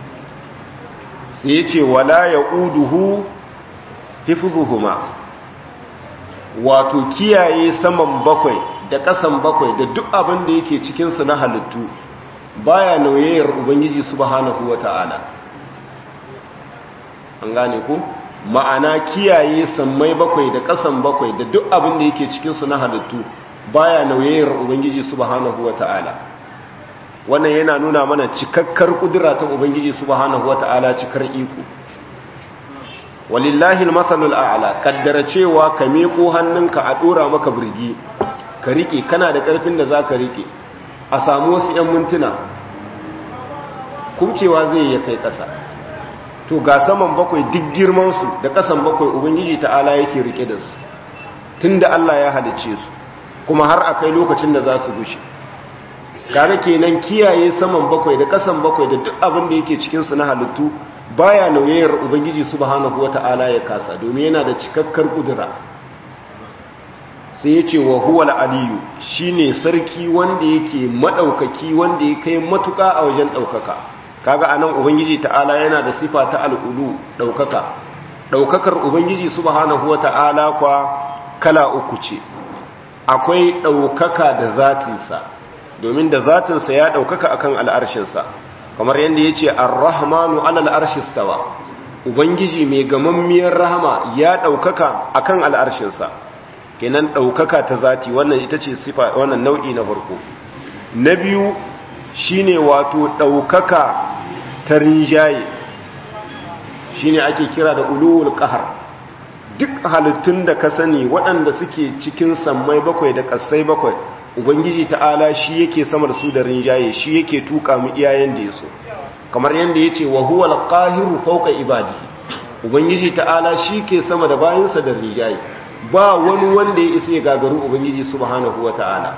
sai yace wala yauduhu hifzuhuma wato kiyaye saman bakwai da kasan bakwai da duk abin da yake cikin su na halittu baya nauyayar ubangiji subhanahu wata'ala an gane ku ma'ana kiyaye sammai bakwai da kasan bakwai da duk abin da yake cikin su na halittu baya nauyayar ubangiji subhanahu wata'ala wannan yana nuna mana cikakkar kudura ta ubangiji subhanahu wata'ala cikar iko walillahi almasalul a'la kaddara cewa ka meko hannunka a dora maka burgi ka rike kana da karfin da zaka rike a samu wasu 'yan mintuna kumcewa zai ya kai ƙasa to ga saman bakwai duk girmansu da ƙasan bakwai ubangiji ta'ala yake rike da su tun da Allah ya halice su kuma har a kai lokacin da za su gushe kaga kenan kiyaye saman bakwai da ƙasan bakwai da duk abin da yake cikinsu na halittu baya nauyayar ubangiji subhanahu wata'ala ya kasa domin yana da cikakkar kudura sai ya ce wa huwal aliyu shine sarki wanda yake madaukaki wanda ya kai matuka a wajen daukaka kaga anan ubangiji ta'ala yana da sifa ta al'ulu daukaka daukakar ubangiji subhanahu wata'ala kwa kala uku ce akwai daukaka da zatinsa domin da zatinsa ya daukaka akan al'arshinsa kamar yadda yace ar-rahmanu 'alal arshi stawa ubangiji mai gamammiyar rahama ya daukaka akan al'arshinsa kenan ɗaukaka ta zati wannan ita ce sifa wannan nau'i na farko na biyu shine wato ɗaukaka ta rinjaye shine ake kira da ulul qahar duk halittun da ka sani waɗanda suke cikin sammai bakwai da ƙasai bakwai ubangiji ta'ala shi yake sama da su da rinjaye shi yake tuka mu iyayen da yaso kamar yanda yace wa huwal qahiru fawqa ibadihi ubangiji ta'ala shi ke sama da bayinsa da rinjaye ba wani wanda ya isa ya gagaru ubangiji subhanahu wata'ala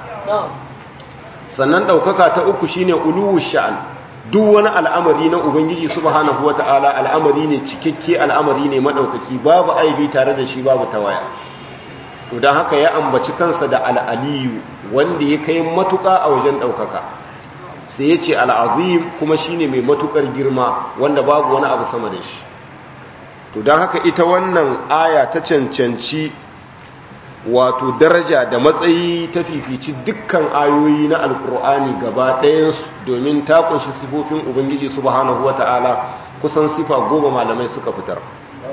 sannan daukaka ta uku shine uluwu sha'an duk wani al'amari na ubangiji subhanahu wata'ala al'amari ne cikakke al'amari ne madaukaki babu aibi tare da shi babu tawaya to dan haka ya ambaci kansa da al'aliyu wanda ya kai matuka a wajen daukaka sai ya ce al'azim kuma shine mai matukar girma wanda babu wani abu sama da shi to don haka ita wannan aya ta cancanci wato daraja da matsayi ta fifici dukkan ayoyi na alkur'ani gaba ɗayansu domin ta kunshi sifofin ubangiji subhanahu wata'ala kusan sifa goma malamai suka fitar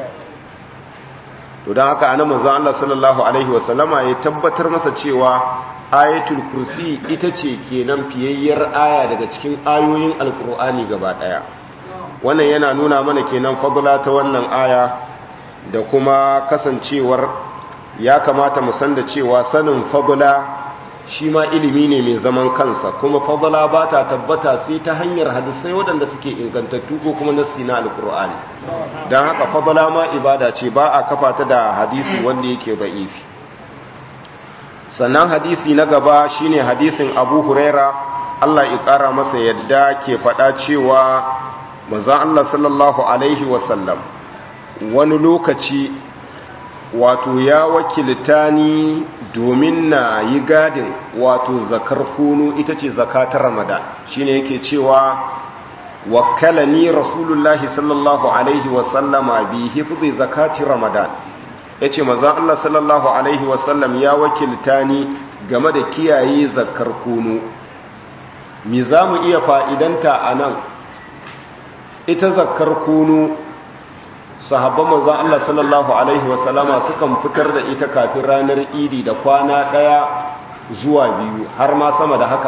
to don haka ana manzan Allah sallallahu alaihi wasallama ya tabbatar masa cewa ayatul kursi ita ce kenan fiyayyar aya daga cikin ayoyin alkur'ani gaba ɗaya wannan yana nuna mana kenan fadla ta wannan aya da kuma kasancewar ya kamata mu san da cewa sanin fadla shi ma ilimi ne mai zaman kansa kuma fadla ba ta tabbata sai ta hanyar hadisai waɗanda suke ingantattu ko kuma nassi na alkur'ani don haka fadla ma ibada ce ba a kafa ta da hadisi wanda yake da'ifi sannan hadisi na gaba shine hadisin abu huraira allah ya ƙara masa yadda ke faɗa cewa manzan Allah sallallahu Alaihi wasallam wani lokaci wato ya wakilta ni domin na yi gadin wato zakar kunu ita ce zakatar ramadan shine yake cewa wakala ni rasulullahi sallallahu Alaihi wasallama bi hifzi zakati ramadan ya ce manzan Allah sallallahu Alaihi wasallam ya wakilta ni game da kiyaye zakar kunu mi za mu iya fa'idanta a nan ita zakkar kunu sahabban manzon Allah sallallahu alaihi wasallama sukan fitar da ita kafin ranar idi da kwana daya zuwa biyu har ma sama da haka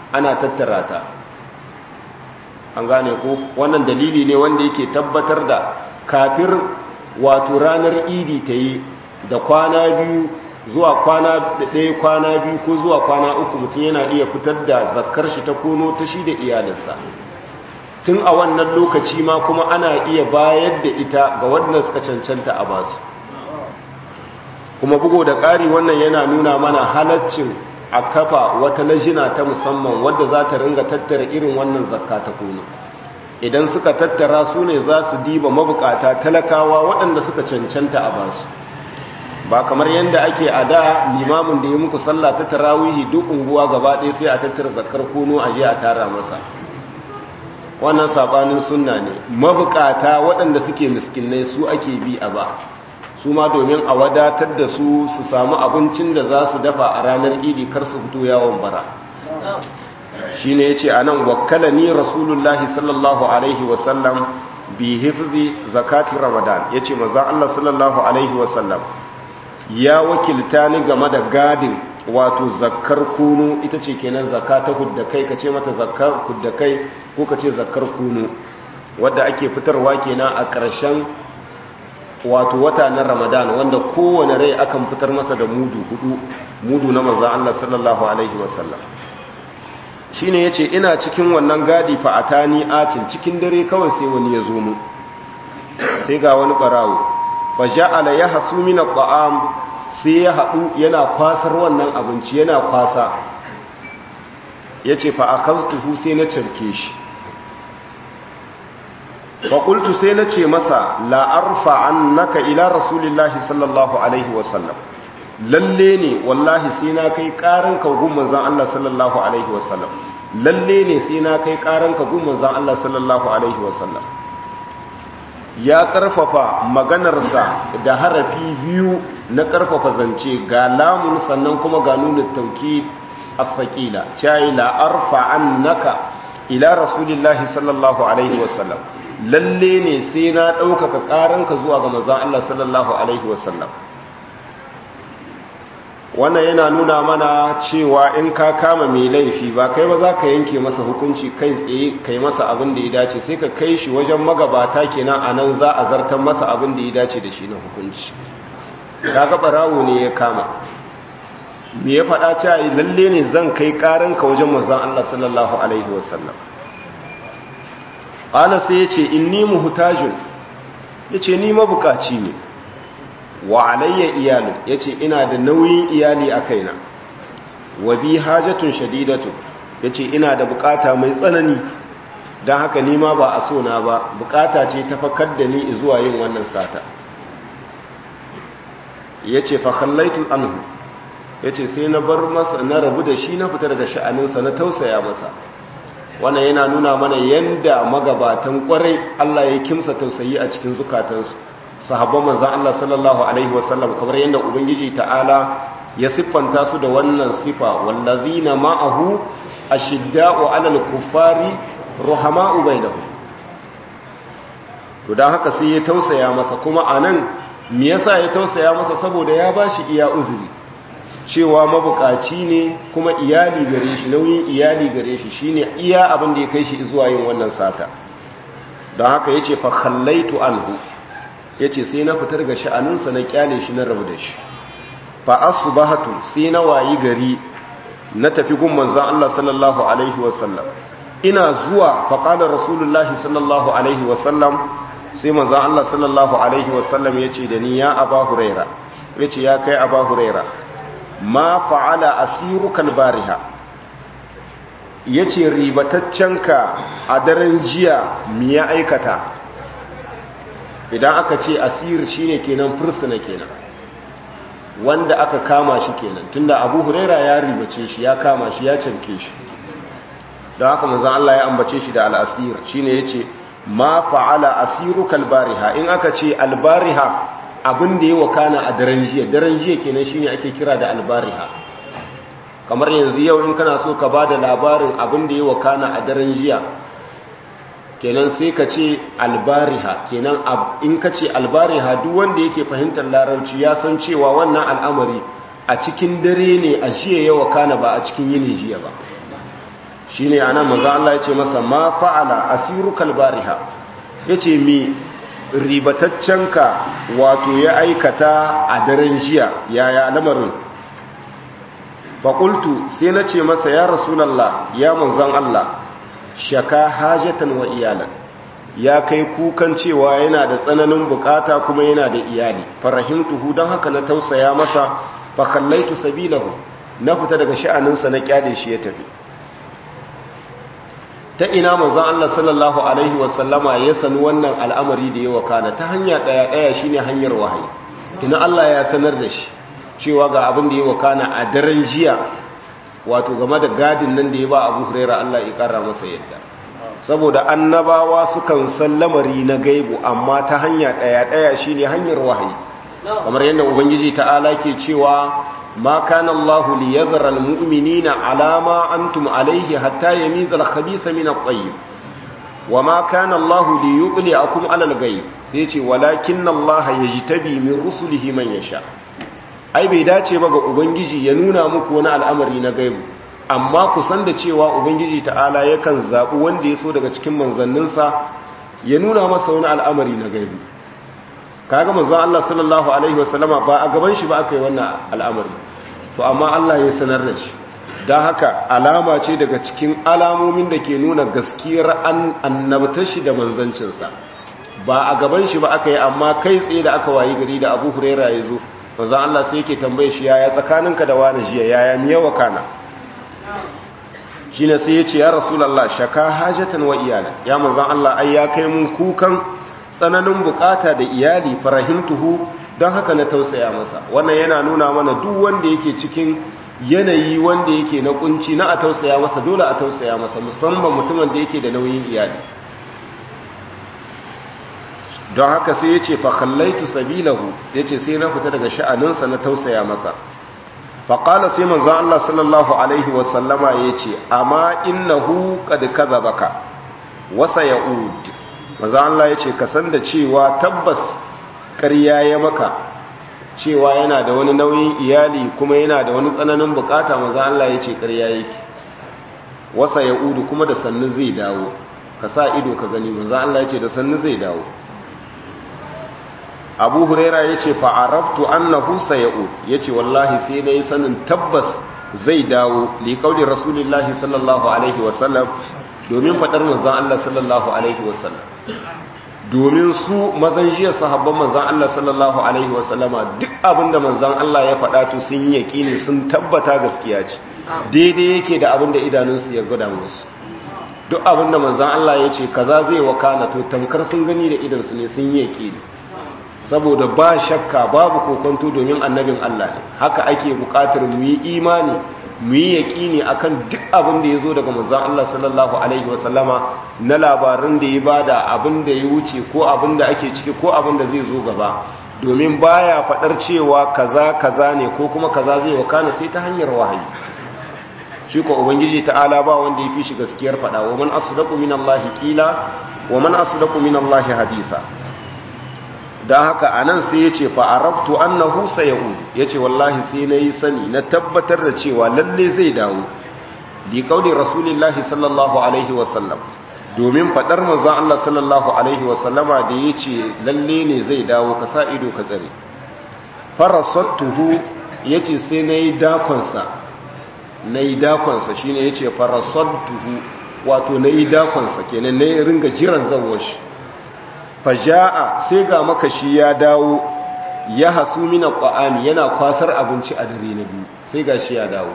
ana tattara ta an gane ko wannan dalili ne wanda yake tabbatar da kafir wato ranar idi ta yi da kwana biyu zuwa kwana ɗaya kwana biyu ko zuwa kwana uku mutum yana iya fitar da zakkar shi ta kono ta shi da iyalinsa tun a wannan lokaci ma kuma ana iya bayar da ita ga waɗanda suka cancanta a basu kuma bugo da ƙari wannan yana nuna mana halaccin a kafa wata lajina ta musamman wadda za ta ringa tattara irin wannan zakka ta kono idan suka tattara su ne za su diba mabukata talakawa waɗanda suka cancanta a basu ba kamar yadda ake a da limamin da ya muku sallah ta tarawihi duk unguwa gaba ɗaya sai a tattara zakar kono a je a tara masa wannan sabanin sunna ne mabukata waɗanda suke miskinai su ake bi a ba su ma domin a wadatar da su su samu abincin da za su dafa a ranar idi kar su fito yawon bara shi ne ya ce a nan wakala ni rasulullahi sallallahu alaihi wasallam bi hifzi zakati ramadan ya ce maza Allah sallallahu alaihi wasallam ya wakilta ni game da gadin wato zakkar kunu ita ce kenan zakka ta huddakai ka ce mata zakkar huddakai ko ka ce zakkar kunu wadda ake fitarwa kenan a ƙarshen wato wata na ramadan wanda kowane rai akan fitar masa da mudu hudu mudu na maza Allah sallallahu alaihi wasallam shi ne ya ce ina cikin wannan gadi fa'atani atin cikin dare kawai sai wani ya zo mu sai ga wani ɓarawo fa ja'ala ya hasu mina ta'am sai ya haɗu yana kwasar wannan abinci yana kwasa ya ce fa a sai na carke shi faƙultu sai na ce masa la'arfa an naka ila rasulillahi sallallahu alaihi wasallam lalle ne wallahi sai na kai ƙaran ka gun manzan Allah sallallahu alaihi wasallam lalle ne sai na kai ƙaran ka gun manzan Allah sallallahu alaihi wasallam ya ƙarfafa maganarsa da harafi biyu na ƙarfafa zance ga lamun sannan kuma ga nuna tauki a cayi la'arfa an naka ila rasulillahi sallallahu alaihi wasallam lalle ne sai na ɗaukaka ƙaranka zuwa ga mazan Allah sallallahu Alaihi wasallam wannan yana nuna mana cewa in ka kama mai laifi ba kai ba za ka yanke masa hukunci kai tsaye kai masa abin da ya dace sai ka kai shi wajen magabata kenan a nan za a zartar masa abin da ya dace da shi na hukunci kaga barawo ne ya kama me ya faɗa cewa lalle ne zan kai ƙaranka wajen mazan Allah sallallahu Alaihi wasallam ƙala sai ya ce inni muhutajun ya ce ni mabukaci ne wa alayya iyalin ya ce ina da nauyin iyali a kaina wa bi hajatun shadidatu ya ce ina da bukata mai tsanani don haka nima ba a so na ba bukata ce ta fakar da ni zuwa yin wannan sata ya ce fakallaitu anhu ya ce sai na bar masa na rabu da shi na fita daga sha'aninsa na tausaya masa wannan yana nuna mana yanda magabatan kwarai Allah ya kimsa tausayi a cikin zukatansu sahabban manzon Allah sallallahu alaihi wasallam kamar yanda ubangiji ta'ala ya siffanta su da wannan sifa wallazina ma'ahu ashidda'u 'alal kuffari ruhama'u bainahum to dan haka sai ya tausaya masa kuma anan me yasa ya tausaya masa saboda ya bashi iya uzuri cewa mabukaci ne kuma iyali gare shi nauyin iyali gare shi shine iya abin da ya kai shi zuwa yin wannan sata don haka yace fa khallaitu anhu yace sai na fitar ga sha'aninsa na kyale shi na rabu da shi fa asbahatu sai na wayi gari na tafi gun manzon Allah sallallahu alaihi wasallam ina zuwa fa qala rasulullahi sallallahu alaihi wasallam sai manzon Allah sallallahu alaihi wasallam yace da ni ya aba huraira yace ya kai aba huraira ma fa'ala asirukal bariha yace ribataccenka a daren jiya mi ya aikata idan aka ce asir shine kenan fursuna kenan wanda aka kama shi kenan tunda Abu Huraira ya ribace shi ya kama shi ya canke shi don haka manzon Allah ya ambace shi da al-asir shine yace ma fa'ala asirukal bariha in aka ce al-bariha abin da ya wakana a daren jiya daren jiya kenan shine ake kira da albariha kamar yanzu yau in kana so ka bada labarin abin da ya wakana a daren jiya kenan sai ka ce albariha kenan in ka ce albariha duk wanda yake fahimtar larabci ya san cewa wannan al'amari a cikin dare ne a jiya ya wakana ba a cikin yini jiya ba shine anan manzo Allah ya ce masa ma fa'ala asirukal bariha yace mi ribataccenka wato ya aikata a daren jiya yaya lamarin faƙultu sai na ce masa ya rasulallah ya manzan Allah shaka hajatan wa iyalan ya kai kukan cewa yana da tsananin bukata kuma yana da iyali farahimtuhu don haka na tausaya masa fakallaitu sabilahu na fita daga sha'aninsa na kyale shi ya tafi ta ina manzon Allah sallallahu alaihi wasallama ya sani wannan al'amari da ya wakana ta hanya daya daya shine hanyar wahayi kina Allah ya sanar da shi cewa ga abin da ya wakana a daren jiya wato game da gadin nan da ya ba Abu Hurairah Allah ya kara masa yadda saboda annabawa sukan san lamari na gaibu amma ta hanya daya daya shine hanyar wahayi kamar yadda ubangiji ta'ala ke cewa ما كان الله ليذر المؤمنين على ما أنتم عليه حتى يميز الخبيث من الطيب وما كان الله ليطلعكم على الغيب سيتي ولكن الله يجتبي من رسله من يشاء ai bai dace ba ga ubangiji ya nuna muku wani al'amari na gaibu amma ku san da cewa ubangiji ta'ala yakan zaɓi wanda ya so daga cikin manzanninsa ya nuna masa wani al'amari na gaibu kaga manzon Allah sallallahu alaihi wasallama ba a gaban shi ba aka yi wannan al'amari to amma Allah ya sanar da shi don haka alama ce daga cikin alamomin da ke nuna gaskiyar annabtar shi da manzancinsa ba a gaban shi ba aka yi amma kai tsaye da aka wayi gari da Abu Huraira ya zo manzon Allah sai yake tambaye shi yaya tsakaninka da wani jiya yaya miya wakana shine sai ya ce ya rasulullah shaka hajatan wa iyalan ya manzon Allah ai ya kai mun kukan tsananin bukata da iyali farahimtuhu don haka na tausaya masa wannan yana nuna mana duk wanda yake cikin yanayi wanda yake na kunci na a tausaya masa dole a tausaya masa musamman mutumin da yake da nauyin iyali don haka sai ya ce fakallaitu sabilahu ya ce sai na fita daga sha'aninsa na tausaya masa faƙala sai manzan Allah sallallahu Alaihi wasallama ya ce amma innahu kad kaza baka wasa ya'ud maza Allah ya ce kasan da cewa tabbas ƙarya ya maka cewa yana da wani nauyin iyali kuma yana da wani tsananin bukata maza Allah ya ce ƙarya yake wasa ya udu kuma da sannu zai dawo ka sa ido ka gani maza Allah ya ce da sannu zai dawo abu huraira ya ce fa'arabtu annahu saya'ud ya ce wallahi sai na yi sanin tabbas zai dawo liƙaunin rasulullahi sallallahu alaihi wasallam domin faɗar manzan Allah sallallahu Alaihi wasallam domin su mazan jiya sahabban manzan Allah sallallahu Alaihi wasallama duk abinda manzan Allah ya faɗa to sun yi yaƙini sun tabbata gaskiya ce daidai yake da abinda idanunsu ya gada musu duk abinda manzan Allah ya ce kaza zai wakana to tamkar sun gani da idansu ne sun yi yaƙini saboda ba shakka babu kokonto domin annabin Allah ne haka ake buƙatar mu yi imani mu yi yaƙini a kan duk abin da ya zo daga manzan Allah sallallahu Alaihi wasallama na labarin da ya bada abin da ya wuce ko abin da ake ciki ko abin da zai zo gaba domin baya faɗar cewa kaza kaza ne ko kuma kaza zai wakana sai ta hanyar wahayi shi ko ubangiji ta'ala ba wanda ya fi shi gaskiyar faɗa wa man asdaqu min Allah qila wa man asdaqu min Allah hadisa dan haka anan sai yace fa araftu annahu sayud yace wallahi sai nayi sani na tabbatar da cewa lalle zai dawo li qauli rasulillahi sallallahu alaihi wasallam domin fadar manzon Allah sallallahu alaihi wasallama da yace lalle ne zai dawo ka sa ido ka tsare farasattuhu yace sai nayi dakon sa nayi dakon sa shine yace farasattuhu wato nayi dakon sa kenan nayi ringa jiran zawon shi faja'a sai ga makashi ya dawo ya hasu mina ƙwa'ami yana kwasar abinci a dare na biyu sai ga shi ya dawo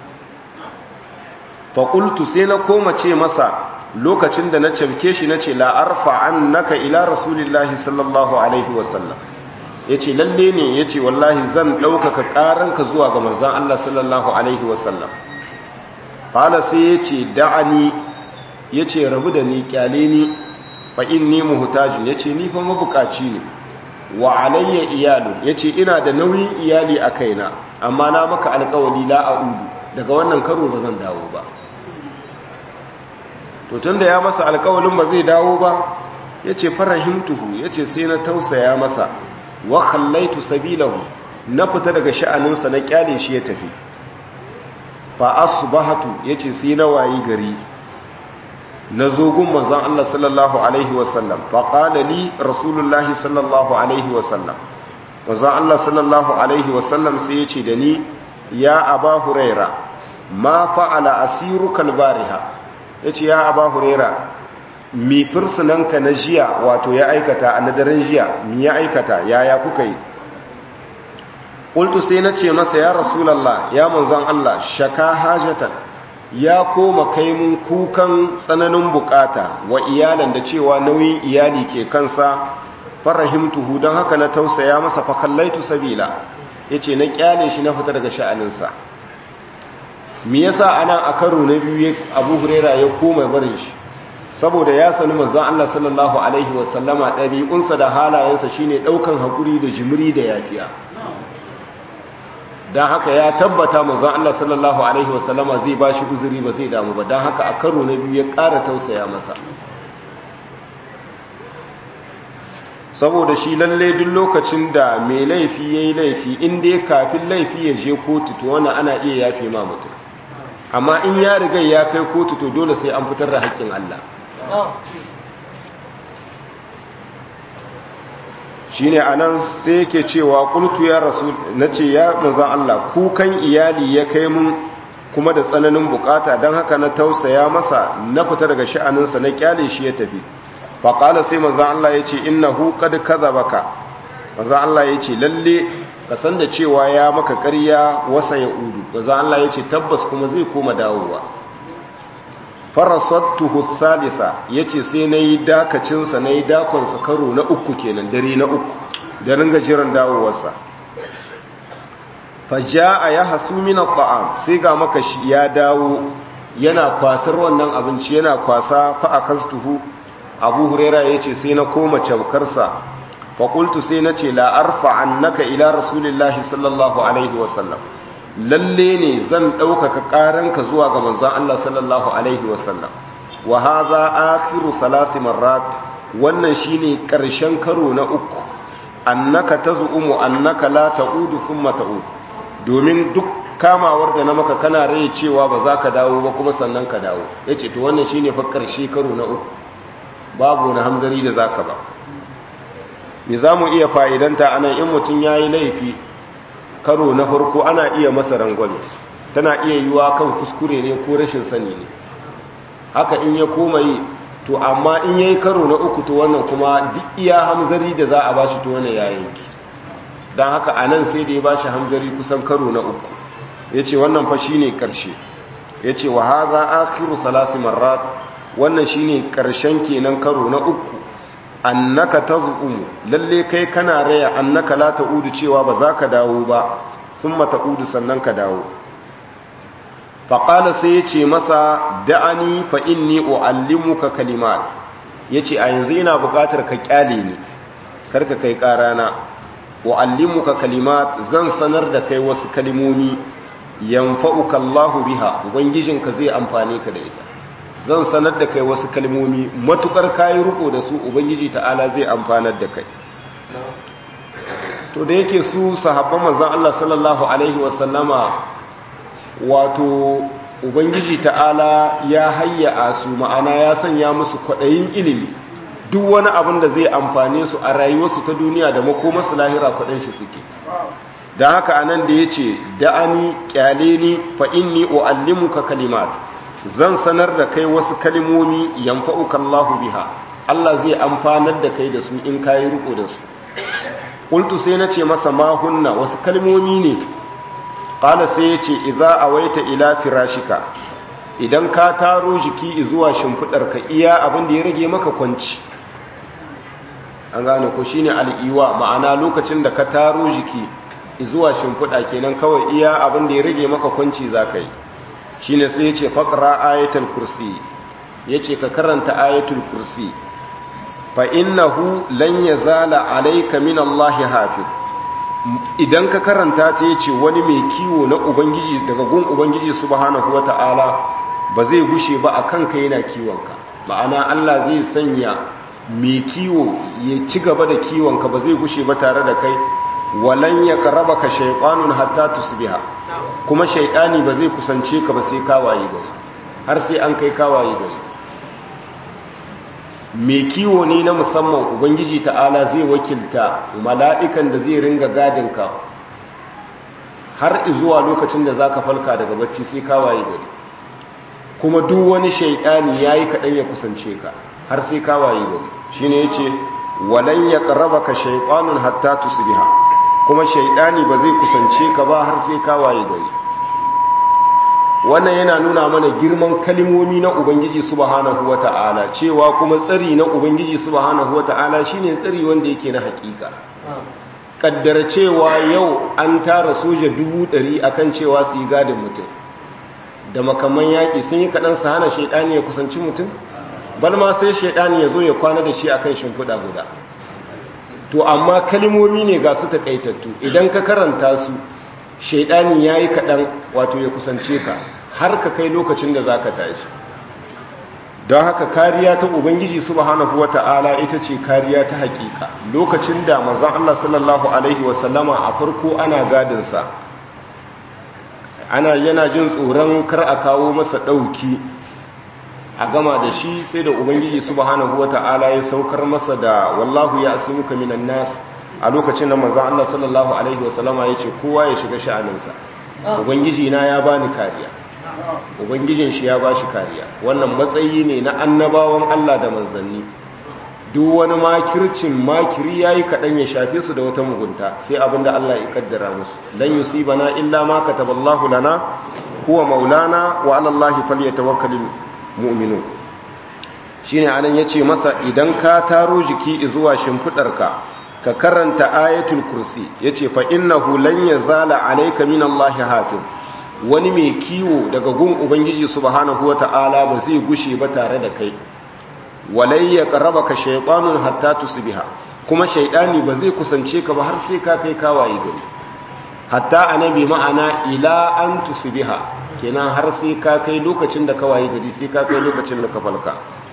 faƙultu sai na koma ce masa lokacin da na camke shi na ce la'arfa an naka ila rasulillahi sallallahu alaihi wasallam ya ce lalle ne ya ce wallahi zan ɗaukaka ƙaranka zuwa ga manzan Allah sallallahu alaihi wasallam fala sai ya ce da'ani ya ce rabu da ni kyale ni fa'in ni muhutajin ya ce nifa mabukaci ne wa alayya iyalu ya ce ina da nauyin iyali a kaina amma na maka alkawali la'a'udu daga wannan karo ba zan dawo ba to tun da ya masa alkawalin ba zai dawo ba ya ce farahimtuhu ya ce sai na tausaya masa wa khallaitu sabilahu na fita daga sha'aninsa na kyale shi ya tafi fa asbahatu yace sai na wayi gari na zogun manzon Allah sallallahu alaihi wasallam fa qala li rasulullahi sallallahu alaihi wasallam manzon Allah sallallahu alaihi wasallam sai yace da ni ya aba huraira ma fa'ala asiruka albariha yace ya aba huraira mi fursunanka na jiya wato ya aikata a nadarin jiya mi ya aikata yaya kuka yi ƙultu sai na ce masa ya rasulallah ya manzon Allah shaka hajatan ya koma kai mun kukan tsananin bukata wa iyalan da cewa nauyin iyali ke kansa farahimtuhu don haka na tausaya masa fakallaitu sabila ya ce na kyale shi na fita daga sha'aninsa me yasa anan a karo na biyu abu huraira ya koma barin shi saboda ya sani manzon Allah sallallahu alaihi wasallama ɗabi'unsa da halayensa shine ɗaukan haƙuri da jimiri da yafiya don haka ya tabbata manzon Allah sallallahu alaihi wasallama zai ba shi uzuri ba zai damu ba don haka a karo na biyu ya ƙara tausaya masa saboda shi lalle duk lokacin da mai laifi ya yi laifi inda ya kafin laifi ya je kotu to wannan ana iya yafe ma mutum amma in ya riga ya kai kotu to dole sai an fitar da haƙƙin Allah shi ne a nan sai yake cewa ƙultu ya rasu na ce ya manzan Allah kukan iyali ya kai mun kuma da tsananin bukata don haka na tausaya masa na fita daga sha'aninsa na kyale shi ya tafi faƙala sai manzan Allah ya ce ina hukad kaza baka manzan Allah ya ce lalle ka san da cewa ya maka ƙarya wasa ya udu manzan Allah ya ce tabbas kuma zai koma dawowa farasattuhu salisa yace sai nayi dakacin sa nayi dakon sa karo na uku kenan dare na uku da ringa jiran dawowarsa fajaa yahsu min at'am sai ga maka shi ya dawo yana kwasar wannan abinci yana kwasa fa akastuhu abu huraira yace sai na koma caukar sa fa qultu sai nace la arfa annaka ila rasulillahi sallallahu alaihi wasallam lalle ne zan ɗaukaka ƙaranka zuwa ga manzan Allah sallallahu Alaihi wasallam wa haza akhiru salasi marrat wannan shine ƙarshen karo na uku annaka tazumu annaka la ta'udu thumma ta'ud domin duk kamawar da na maka kana rai cewa ba za ka dawo ba kuma sannan ka dawo yace to wannan shine fa ƙarshe karo na uku babu na hamzari da zaka ba me zamu iya fa'idanta anan in mutun yayi laifi karo na farko ana iya masa rangwame tana iya yiwa kan kuskure ne ko rashin sani ne haka in ya koma yi to amma in yayi karo na uku to wannan kuma duk iya hamzari da za a bashi to wannan ya yanki dan haka anan sai da ya bashi hamzari kusan karo na uku yace wannan fa shine karshe yace wa hadha akhiru salasi marrat wannan shine karshen kenan karo na uku annaka tazumu lalle kai kana raya annaka la ta'udu cewa ba za ka dawo ba thumma ta'udu sannan ka dawo faqala sai yace masa da'ani fa inni uallimuka kalimat yace a yanzu ina buƙatar ka kyale ni karka kai karana uallimuka kalimat zan sanar da kai wasu kalimomi yanfa'uka Allahu biha ubangijinka zai amfane ka da ita zan sanar da kai wasu kalmomi matukar kayi riko da su ubangiji ta'ala zai amfanar da kai to da yake su sahabban manzon Allah sallallahu alaihi wasallama wato ubangiji ta'ala ya hayya su ma'ana ya sanya musu kwaɗayin ilimi duk wani abin da zai amfane su a rayuwarsu ta duniya da makomarsu lahira kwaɗin shi suke da haka anan da ya ce da'ani kyale ni fa inni u'allimuka kalimat zan sanar da kai wasu kalimomi yanfa'uka Allahu biha Allah zai amfanar da kai da su in kayi riko da su qultu sai nace masa ma hunna wasu kalimomi ne qala sai yace idza awaita ila firashika idan ka taro jiki zuwa shimfidar ka iya abin da ya rage maka kwanci an gane ko shine al'iwa ma'ana lokacin da ka taro jiki zuwa shimfida kenan kawai iya abin da ya rage maka kwanci zaka yi shine sai yace faqra ayatul kursi yace ka karanta ayatul kursi fa innahu lan yazala alayka min Allah hafiz idan ka karanta ta yace wani mai kiwo na ubangiji daga gun ubangiji subhanahu wataala ba zai gushe ba akan ka yana kiwonka ma'ana Allah zai sanya mai kiwo ya ci gaba da kiwonka ba zai gushe ba tare da kai walan yaqrabaka shaytanun hatta tusbiha kuma shaytani ba zai kusance ka ba sai ka waye gari har sai an kai ka waye gari mai kiwo ne na musamman ubangiji ta'ala zai wakilta mala'ikan da zai ringa gadin ka har zuwa lokacin da zaka falka daga bacci sai ka waye gari kuma duk wani shaytani yayi kadan ya kusance ka har sai ka waye gari shine yace walan yaqrabaka shaytanun hatta tusbiha kuma shaytani ba zai kusance ka ba har sai ka waye gari wannan yana nuna mana girman kalimomi na ubangiji subhanahu wata'ala cewa kuma tsari na ubangiji subhanahu wata'ala shine tsari wanda yake na hakika kaddara cewa yau an tara soja dubu ɗari akan cewa su yi gadin mutum da makaman yaƙi sun yi kaɗan su hana shaiɗani ya kusanci mutum balma sai shaiɗani ya zo ya kwana da shi akan shimfiɗa guda to amma kalimomi ne ga su taƙaitattu idan ka karanta su shaiɗani ya yi kaɗan wato ya kusance ka har ka kai lokacin da za ka tashi don haka kariya ta ubangiji subhanahu wata'ala ita ce kariya ta hakika lokacin da manzon Allah sallallahu alaihi wasallama a farko ana gadinsa ana yana jin tsoron kar a kawo masa ɗauki a gama da shi sai da ubangiji subhanahu wata'ala ya saukar masa da wallahu ya asimuka minan nas a lokacin da manzon Allah sallallahu alaihi wasallama ya ce kowa ya shiga sha'aninsa ubangiji na ya bani kariya ubangijin shi ya ba shi kariya wannan matsayi ne na annabawan Allah da manzanni duk wani makircin makiri yayi kaɗan ya shafe su da wata mugunta sai abinda Allah ya kaddara musu lan yusibana illa ma kataballahu lana huwa maulana wa ala Allah falyatawakkalul mu'minun shine anan yace masa idan ka taro jiki zuwa shimfidarka ka karanta ayatul kursi yace fa innahu lan yazala alayka minallahi hafiz wani mai kiwo daga gun ubangiji subhanahu wata'ala ba zai gushe ba tare da kai walai ya qarabaka shaytanun hatta tusbiha kuma shaytani ba zai kusance ka ba har sai ka kai kawaye gari hatta annabi ma'ana ila an tusbiha kenan har sai ka kai lokacin da kawaye gari sai ka kai lokacin da ka falka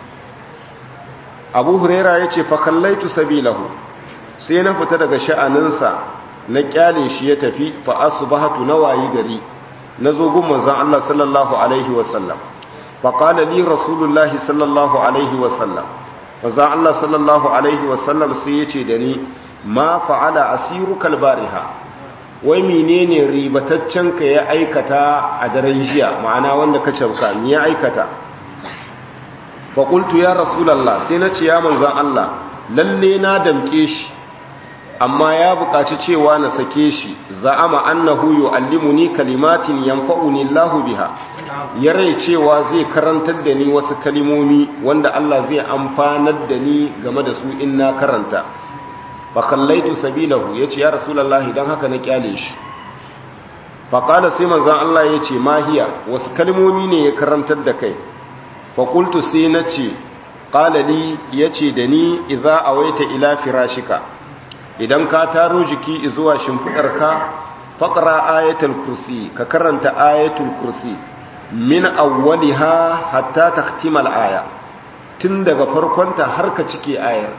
Abu Huraira yace fa kallaitu sabilahu sai na fita daga sha'aninsa na kyale shi ya tafi fa asbahatu nawayi gari na zo gun manzan Allah sallallahu Alaihi wasallam faƙala li rasulullahi sallallahu Alaihi wasallam manzan Allah sallallahu Alaihi wasallam sai ya ce da ni ma fa'ala asiru kalbariha wai menene ribataccen ka ya aikata a daren jiya ma'ana wanda ka canka ni ya aikata faƙultu ya rasulallah sai na ce ya manzan Allah lalle na damƙe shi amma ya buƙaci cewa na sake shi za'ama annahu yu'allimuni kalimatin yanfa'uni Allahu biha ya rai cewa zai karantar da ni wasu kalimomi wanda Allah zai amfanar da ni game da su in na karanta fa kallaitu sabilahu yace ya rasulullahi dan haka na kyale shi fa qala sai manzon Allah yace mahiya wasu kalimomi ne ya karantar da kai fa qultu sai nace qala li yace da ni idza awaita ila firashika idan ka taro jiki zuwa shimfidarka faqra ayatul kursi ka karanta ayatul kursi min awwaliha hatta takhtimal aya tun daga farkonta har ka cike ayar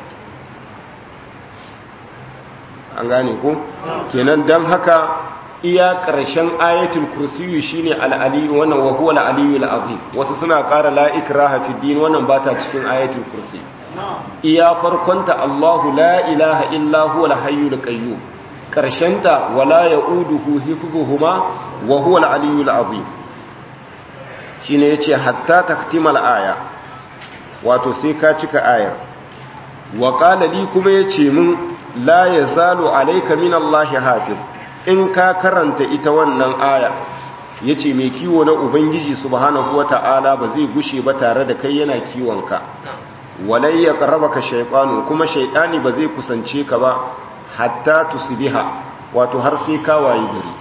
an gane ko kenan dan haka iya ƙarshen ayatul kursiyu shine al-aliyu wannan wa huwa al-aliyu al-azim wasu suna ƙara la ikraha fi din wannan bata cikin ayatul kursi iya farkonta Allahu la ilaha illa huwa al-hayyul qayyum ƙarshenta wala yauduhu hifzuhuma wa huwa al-aliyu al-azim shine yace hatta taktimal aya wato sai ka cika ayar wa qala li kuma yace min la yazalu alayka min Allahi hafiz in ka karanta ita wannan aya yace mai kiwo na ubangiji subhanahu wata'ala ba zai gushe ba tare da kai yana kiwonka walai ya qarabaka shaytanu kuma shaytani ba zai kusance ka ba hatta tusbiha wato har sai ka wayi gari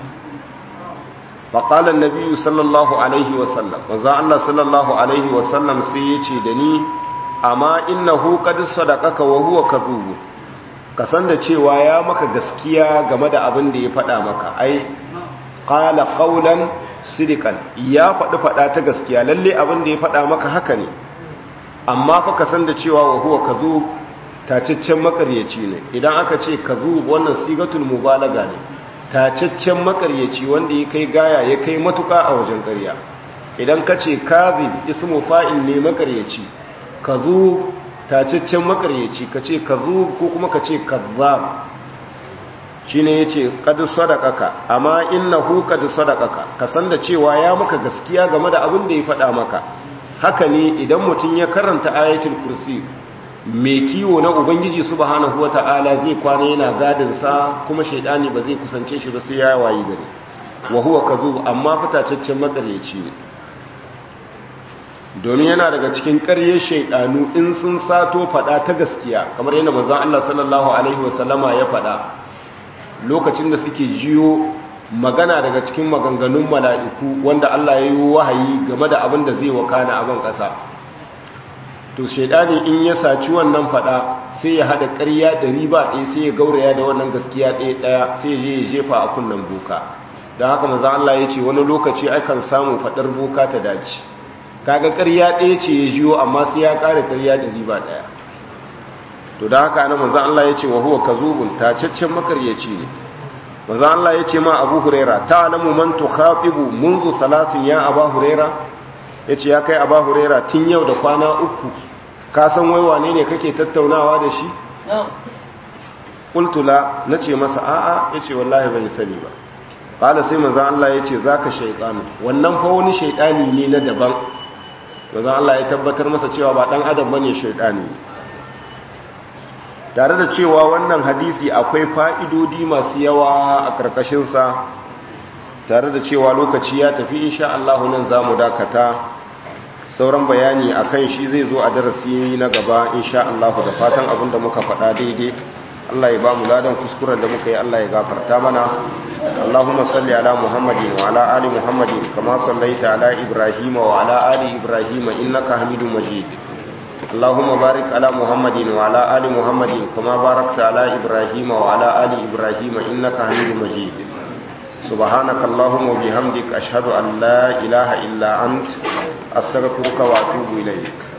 فقال النبي صلى الله عليه وسلم وذا الله صلى الله عليه وسلم سيئتي دني أما إنه قد صدقك وهو كذوب kasan da cewa ya maka gaskiya game da abin da ya faɗa maka ai qala qawlan sidikan ya faɗi faɗa ta gaskiya lalle abin da ya faɗa maka haka ne amma fa kasan da cewa wa huwa kazub tacaccen makaryaci ne idan aka ce kazub wannan sigatul mubalaga ne tacaccen makaryaci wanda ya kai gaya ya kai matuka a wajen ƙarya idan ka ce kazib ismu fa'il ne makaryaci kazub tacaccen makaryaci ka ce kazub ko kuma ka ce kazzab shi ne ya ce ƙadu sadakaka amma innahu ƙadu sadakaka ka san da cewa ya maka gaskiya game da abin da ya faɗa maka haka ne idan mutum ya karanta ayatul kursi mai kiwo na ubangiji subhanahu wata'ala zai kwana yana gadinsa kuma shaidani ba zai kusance shi ba sai ya wayi gare wa huwa kazub amma fitacaccen makaryaci ne domin yana daga cikin ƙaryar shaidanu in sun sato faɗa ta gaskiya kamar yadda manzon Allah sallallahu alaihi wasallama ya faɗa lokacin da suke jiyo magana daga cikin maganganun mala'iku wanda Allah ya yi wahayi game da abin da zai wakana a ban ƙasa to shaidani in ya saci wannan fada sai ya hada ƙarya ɗari ba ɗaya sai ya gauraya da wannan gaskiya ɗaya ɗaya sai ya je ya jefa a kunnen boka don haka maza Allah ya ce wani lokaci akan samu faɗar boka ta dace kaga ƙarya ɗaya ce ya jiyo amma sai ya ƙara ƙarya ɗari ba ɗaya to da haka ana maza Allah ya ce wa huwa kazubun tacaccen makaryaci ne maza Allah ya ce ma abu huraira ta alamu man tukhatibu munzu salasin ya aba huraira ya ce ya kai aba huraira tun yau da kwana uku ka san wai wane ne kake tattaunawa da shi ƙultula na ce masa a'a ya ce wallahi bai sani ba ƙala sai maza Allah ya ce za ka shaiɗanu wannan fa wani shaiɗani ne na daban maza Allah ya tabbatar masa cewa ba ɗan adam ba ne shaiɗani tare da cewa wannan hadisi akwai fa'idodi masu yawa a ƙarƙashinsa tare da cewa lokaci ya tafi insha Allah nan za mu dakata sauran bayani a kan shi zai zo a darasi na gaba insha Allah da fatan abin da muka faɗa daidai Allah ya ba mu ladan kuskuren da muka yi Allah ya gafarta mana Allahumma salli ala Muhammadin wa ala ali Muhammadin kama sallaita ala Ibrahim wa ala ali Ibrahim innaka Hamidum Majid Allahumma barik ala Muhammadin wa ala ali Muhammadin kama barakta ala Ibrahim wa ala ali Ibrahim innaka Hamidum Majid سبحانك اللهم وبحمدك أشهد أن لا إله إلا أنت أستغفرك وأتوب إليك